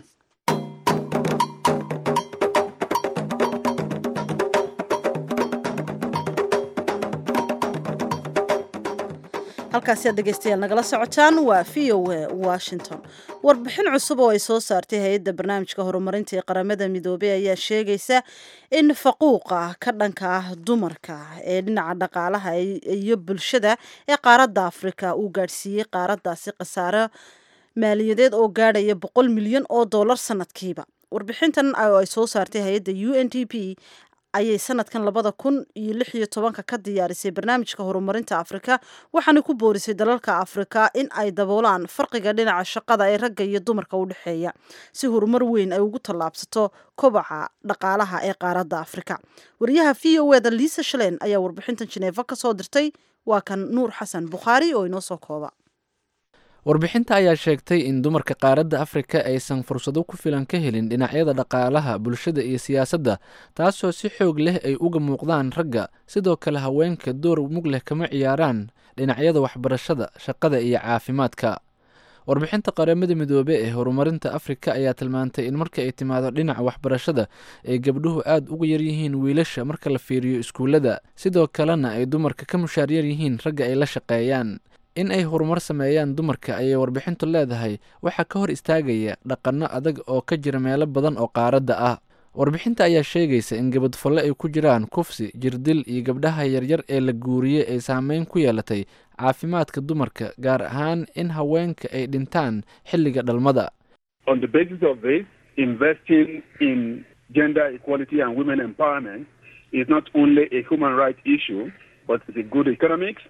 halkaasi aad dhegeystayaal nagala socotaan waa v o a washington warbixin cusub oo ay soo saartay hay-adda barnaamijka horumarinta ee qaramada midoobey ayaa sheegaysa in faquuqa ka dhanka ah dumarka ee dhinaca dhaqaalaha iyo bulshada ee qaaradda afrika uu gaadhsiiyey qaaraddaasi khasaaro maaliyadeed oo gaadhaya boqol milyan oo dollar sanadkiiba warbixintan oo ay soo saartay hay-adda u n d p ayay sanadkan labada kun iyo lix iyo tobanka ka diyaarisay barnaamijka horumarinta afrika waxaana ku boorisay dalalka afrika in ay daboolaan farqiga dhinaca shaqada ee ragga iyo dumarka u dhexeeya si horumar weyn ay ugu tallaabsato kobaca dhaqaalaha ee qaaradda afrika wariyaha v o eda liisa shaleen ayaa warbixintan jineefa ka soo dirtay waa kan nuur xasan bukhaari oo inoo soo kooba warbixinta ayaa sheegtay in dumarka qaaradda afrika aysan fursado ku filan ka helin dhinacyada dhaqaalaha bulshada iyo siyaasadda taasoo si xoog leh ay uga muuqdaan ragga sidoo kale haweenka door mug leh kama ciyaaraan dhinacyada waxbarashada shaqada iyo caafimaadka warbixinta qaramada midoobe ee horumarinta afrika ayaa tilmaantay in marka ay timaado dhinaca waxbarashada ay gabdhuhu aad uga yaryihiin wiilasha marka la fiiriyo iskuullada sidoo kalena ay dumarka ka mushaar yar yihiin ragga ay la shaqeeyaan in ay horumar sameeyaan dumarka ayay warbixintu leedahay waxaa ka hor istaagaya dhaqanno adag oo ka jira meelo badan oo qaaradda ah warbixinta ayaa sheegaysa in gabadfalle ay ku jiraan kufsi jirdil iyo gabdhaha yaryar ee la guuriyey ay saameyn ku yeelatay caafimaadka dumarka gaar ahaan in haweenka ay dhintaan xilliga dhalmada On the basis of this, investing in gender equality and women empowerment is not only a human rights issue, but it's a good economics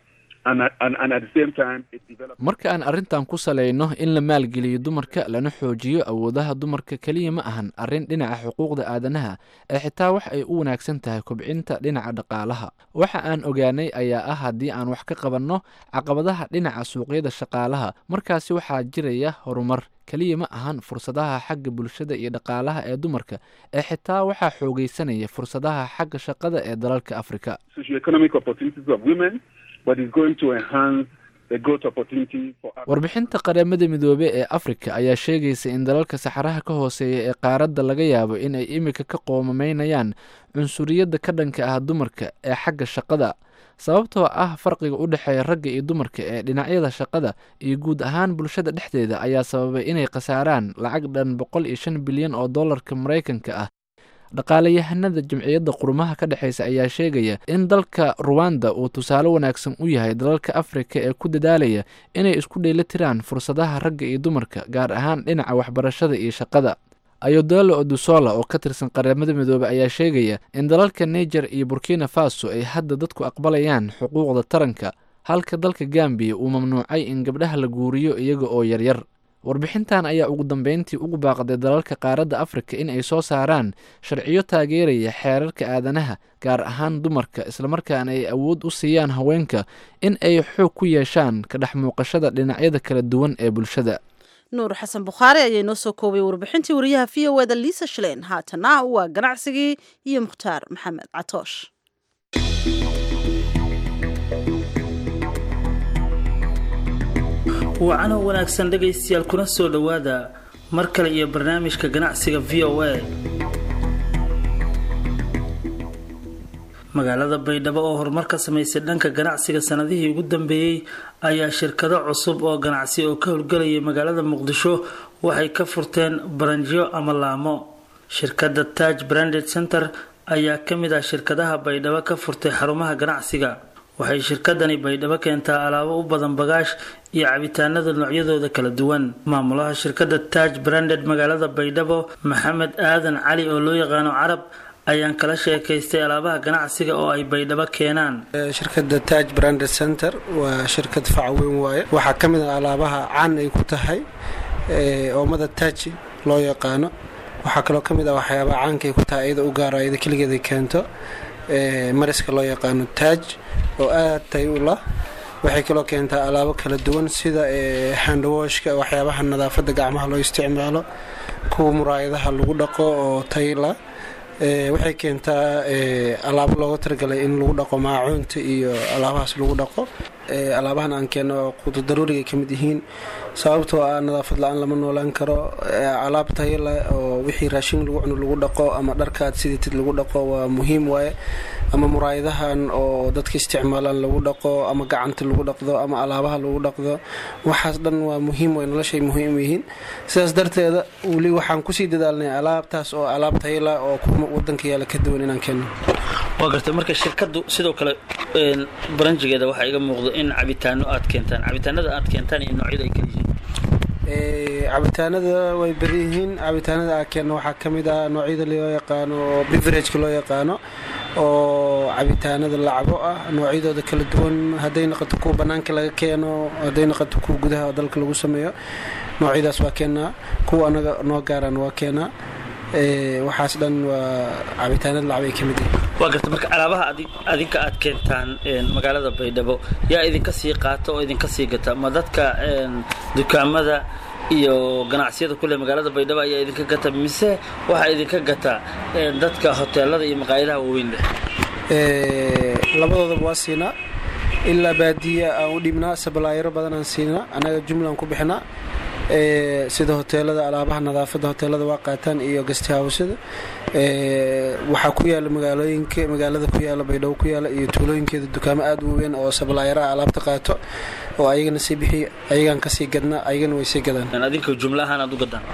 and, at- and, and at the same time it develops. marka aan arrintan ku salayno in la maalgeliyo dumarka lana xoojiyo awoodaha dumarka keliya ma ahan arrin dhinaca xuquuqda aadanaha ee xitaa wax ay u wanaagsan tahay kobcinta dhinaca dhaqaalaha waxa aan ogaanay ayaa ah haddii aan wax ka qabanno caqabadaha dhinaca suuqyada shaqaalaha markaasi waxaa jiraya horumar keliya ma ahan fursadaha xagga bulshada iyo dhaqaalaha ee dumarka ee xitaa waxaa xoogaysanaya fursadaha xagga shaqada ee dalalka afrika socioeconomic opportunities of women, but it's going to enhance the growth opportunity for us. warbixinta qaramada midoobey ee afrika ayaa sheegaysa in dalalka saxaraha ka hooseeya ee qaaradda laga yaabo in ay imika ka qoomamaynayaan cunsuriyadda ka dhanka ah dumarka ee xagga shaqada sababtoo ah farqiga u dhexeeya ragga iyo dumarka ee dhinacyada shaqada iyo guud ahaan bulshada dhexdeeda ayaa sababay inay khasaaraan lacag dhan boqol iyo shan bilyan oo dollarka maraykanka ah dhaqaalayahanada jamciyadda qurumaha ka dhexeysa ayaa sheegaya in dalka ruwanda uu tusaale wanaagsan u yahay dalalka afrika ee ku dadaalaya inay isku dheeli tiraan fursadaha ragga iyo dumarka gaar ahaan dhinaca waxbarashada iyo shaqada ayodelo odusola oo ka tirsan qaramada midoobey ayaa sheegaya in dalalka niger iyo burkina faso ay hadda dadku aqbalayaan xuquuqda taranka halka dalka gambiya uu mamnuucay in gabdhaha la guuriyo iyaga oo yaryar warbixintan ayaa ugu dambeyntii ugu baaqday dalalka qaaradda afrika in ay soo saaraan sharciyo taageeraya xeerarka aadanaha gaar ahaan dumarka islamarkaana ay awood u siiyaan haweenka in ay xoog ku yeeshaan ka dhex muuqashada dhinacyada kala duwan ee bulshada nuur xasan bukhaari ayaa inoo soo koobay warbixintii wariyaha v o eda liisa shalein haatana waa ganacsigii iyo mukhtaar maxamed catoosh wacano wanaagsan dhegaystayaal kuna soo dhowaada mar kale iyo barnaamijka ganacsiga v o a magaalada baydhabo oo horumar ka samaysay dhanka ganacsiga sanadihii ugu dambeeyey ayaa shirkado cusub oo ganacsi oo ka howlgelayay magaalada muqdisho waxay ka furteen baranjiyo ama laamo shirkadda taj branded center ayaa ka mid ah shirkadaha baydhabo ka furtay xarumaha ganacsiga waxay shirkadani baydhabo keentaa alaabo u badan bagaash iyo cabitaanada noocyadooda kala duwan maamulaha shirkadda taj branded magaalada baydhabo maxamed aadan cali oo loo yaqaano carab ayaan kala sheekaystay alaabaha ganacsiga oo ay baydhabo keenaan shirkadda taj branded center waa shirkad fac weyn waaye waxaa ka mid ah alaabaha caan ay ku tahay oomada taji loo yaqaano waxaa kaloo ka mid ah waxyaabaha caanka ay ku tahay iyada u gaaro iyada keligeeda keento mariska loo yaqaano taaj oo aad tay u lah waxay kaloo keentaa alaabo kala duwan sida handwashka waxyaabaha nadaafadda gacmaha loo isticmaalo kuwa muraayadaha lagu dhaqo oo tayla waxay keentaa alaabo looga talagalay in lagu dhaqo maacuunta iyo alaabahaas lagu dhaqo alaabahan aan keenno quudu daruuriga ay ka mid yihiin sababtoo ah nadaafad la-aan lama noolaan karo alaab tayo leh oo wixii raashin lagu cuno lagu dhaqo ama dharkaad sidatid lagu dhaqo waa muhiim waaye ama muraayadahan oo dadka isticmaalaan lagu dhaqo ama gacanta lagu dhaqdo ama alaabaha lagu dhaqdo waxaas dhan waa muhiim way noloshay muhiim yihiin sidaas darteeda weli waxaan kusii dadaalnay alaabtaas oo alaab tayo leh oo kuma wadanka yaala ka duwan inaan keenno waa gartay marka shirkaddu sidoo kale baranjigeeda waxaa iga muuqdo in cabitaano aad keentaan cabitaanada aad keentaan iyo noocyada ay kala yihiin cabitaanada way badan yihiin cabitaanada aan keenno waxaa ka mid ah noocyada loo yaqaano oo beverageka loo yaqaano oo cabitaanada lacabo ah noocyadooda kala duwan hadday noqoto kuwa bannaanka laga keeno hadday noqoto kuwa gudaha dalka lagu sameeyo noocyadaas waa keenaa kuwa anaga noo gaaraan waa keenaa waxaas dhan waa cabitaanada lacab ay ka mid yihiin waa garta marka alaabaha adinka aad keentaan magaalada baydhabo yaa idinka sii qaata oo idinka sii gata ma dadka dukaamada iyo ganacsiyada kule magaalada baydhabo ayaa idinka gata mise waxaa idinka gata dadka hoteelada iyo maqaayadaha waaweyn leh labadoodaba waa siinaa ilaa baadiya aan u dhibnaa sabalaayaro badan aan siinaa annaga jumlaan ku bixinaa sida hoteelada alaabaha nadaafadda hoteelada waa qaataan iyo gastihawsada waxaa ku yaala magaalooyinka magaalada ku yaala baydhabo ku yaala iyo tuulooyinkeeda dukaamo aada u weyn oo sablaayaraha alaabta qaato oo ayagana sii bixi ayagaan kasii gadnaa ayagana way sii gadaan adinka jumla ahaan aad u gadaan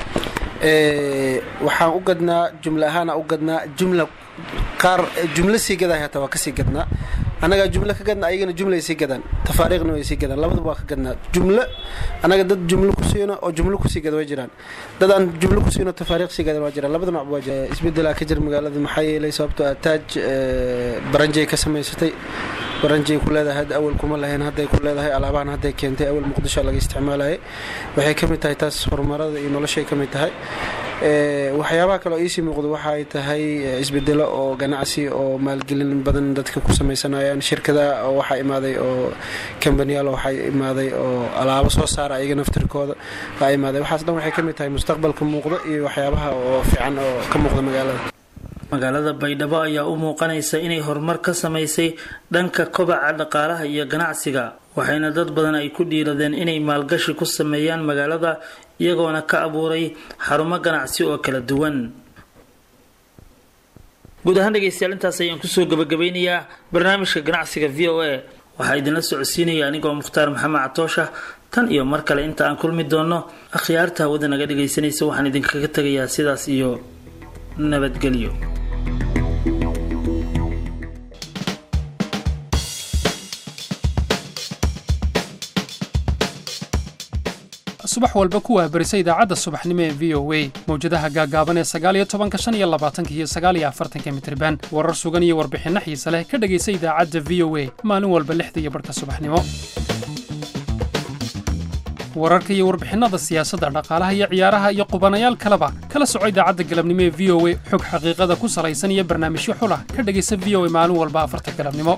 waxaan u gadnaa jumla ahaana u gadnaa jumla qaar jumlo sii gaday hataa waa kasii gadnaa annagaa jumlo ka gadna ayagana jumlay sii gadaan tafaariiqna way sii gadaan labadaba waa ka gadnaa jumlo annaga dad jumlo ku siino oo jumlo kusii gada waa jiraan dad aan jumlo ku siino tafaariiq sii gadan waa jiraan labada nooc waa jira isbedelaa ka jira magaalada maxaa yeelay sababtoo ah taaj baranjay ka samaysatay baranjay ku leedahay hadda awal kuma lahayn hadday ku leedahay alaabahan hadday keentay awal muqdisho laga isticmaalayay waxay ka mid tahay taas horumarada iyo noloshay ka mid tahay waxyaabaha kale oo iisii muuqdo waxa ay tahay isbedelo oo ganacsi oo maalgelin badan dadka ku sameysanayaan shirkada waxaa imaaday oo kambaniyaal waxaa imaaday oo alaabo soo saara ayaga naftirkooda baa imaaday waxaas dhan waxay ka mid tahay mustaqbalka muuqda iyo waxyaabaha oo fiican oo ka muuqda magaalada magaalada baydhabo ayaa u muuqanaysa inay horumar ka samaysay dhanka kobaca dhaqaalaha iyo ganacsiga waxayna dad badan ay ku dhiiradeen inay maalgashi ku sameeyaan magaalada iyagoona ka abuuray xarumo ganacsi oo kala duwan guud ahaan dhegeystayaal intaas ayaan kusoo gabagabeynayaa barnaamijka ganacsiga v o a waxaa idinla socodsiinaya anigoo mukhtaar maxamed catoosha tan iyo mar kale inta aan kulmi doono akhyaarta hawada naga dhagaysanaysa waxaan idinkaga tegayaa sidaas iyo nabadgelyo subax walba ku wahbarisa idaacadda subaxnimo ee v o a mawjadaha gaagaaban ee sagaaliyo tobanka shan iyo labaatanka iyo sagaaliyo afartanka mitriban warar sugan iyo warbixinno xiise leh ka dhegaysa idaacadda v o a maalin walba lixda iyo barhka subaxnimo wararka iyo warbixinnada siyaasadda dhaqaalaha iyo ciyaaraha iyo qubanayaal kaleba kala soco idaacadda galabnimo ee v o a xog xaqiiqada ku salaysan iyo barnaamijyo xulah ka dhegaysa v o a maalin walba afarta galabnimo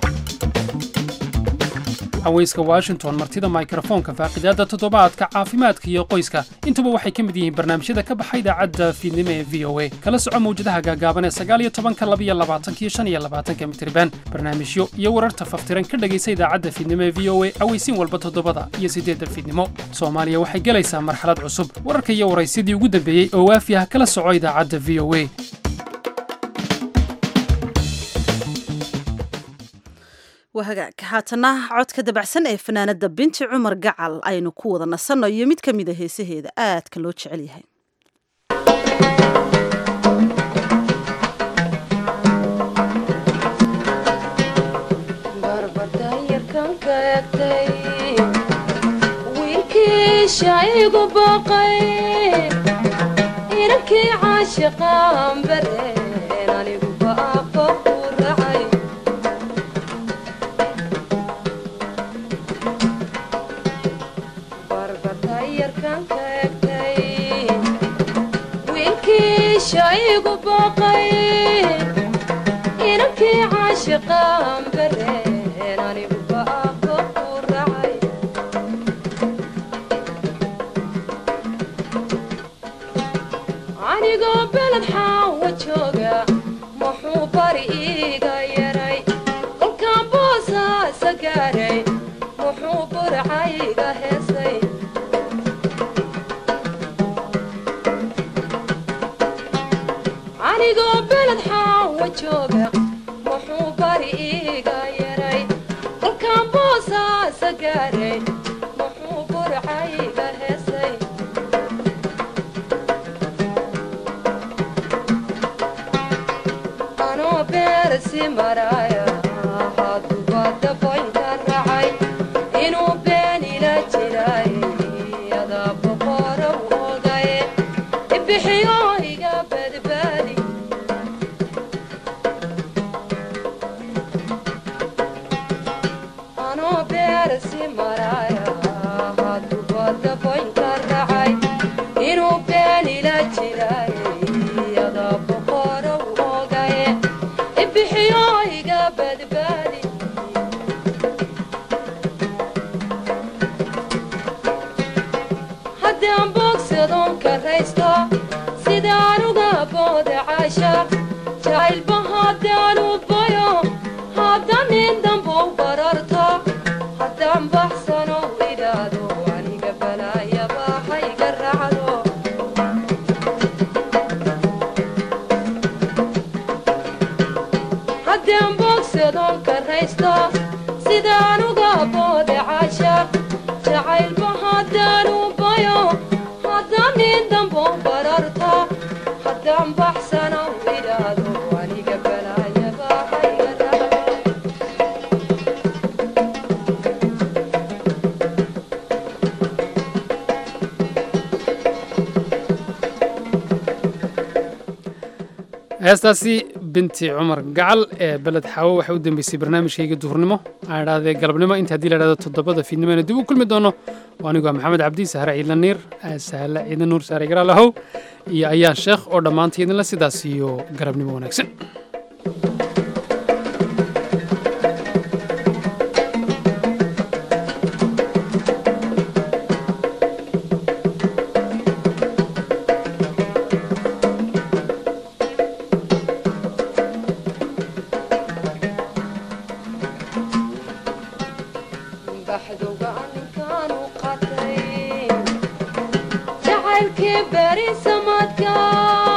haweyska washington martida mikrofoonka faaqidaadda toddobaadka caafimaadka iyo qoyska intuba waxay ka mid yihiin barnaamijyada ka baxa idaacadda fiidnimo ee v o a kala soco mawjadaha gaagaaban ee sagaaliyo tobanka labiyo labaatanka iyo shan iyo labaatanka mitriban barnaamijyo iyo wararta faftiran ka dhegaysa idaacadda fiidnimo ee v o a aweysiin walba toddobada iyo siddeedda fiidnimo soomaaliya waxay gelaysaa marxalad cusub wararka iyo waraysyadii ugu dambeeyey oo waafi ah kala soco idaacadda v o a waa hagaag haatana codka dabacsan ee fanaanada binti cumar gacal aynu ku wada nasanno iyo mid ka mida heesaheeda aadka loo jecel yahay wiilkiishaigu baqay inankii caashiqaan bareen anigu baaqo ku racay wiilkiishaigu baqay inankii caashiqaan bareen anigu baaqo ku racay anigoo beled xaawa jooga muxuu bari iiga yaray kolkaan boosaasa gaaray muxuu burcayga heesay anigoo beled xaawa jooga muxuu bari iiga yaray kolkaan boosaasa gaaray muxuu burcayga heesay anoo beersi maraya haduba daboynka racay inuu been ila jiray adaa boqorow ogaye ibixiyo iga badbaadi anoo beersi maraya haduba daboynka racay inuu been ila jiray adaa boqorow ogaye ibixiyo iga badbaadi haddaan boogsadoon karaysto sidaan uga booda caasha jacaylba haddaan u bayo haddaan nin dambow bararto haddaan baxsano idhaado aniga balaayaba hayga raacdo haddaan boogsadoon karaysto sidaan uga booda caasha jacaylba haddaan u bayo haddaan nin dambo bararto haddaan baxsano idhaado aniga balaayaba hayga raacdo heestaasi binti cumar gacal ee beled xaawo waxay u dambeysay barnaamijkayga duhurnimo aan idhahdee galabnimo inta haddii la idhahdo toddobada fiidnimoena dib u kulmi doono oo anigu waa maxamed cabdi sahre ciidla niir sahle ciidan nuur saare garaalahow iyo ayaan sheekh oo dhammaanta idinla sidaas iyo galabnimo wanaagsan baxduga ninkaanu qatay jacaylkii beri samadka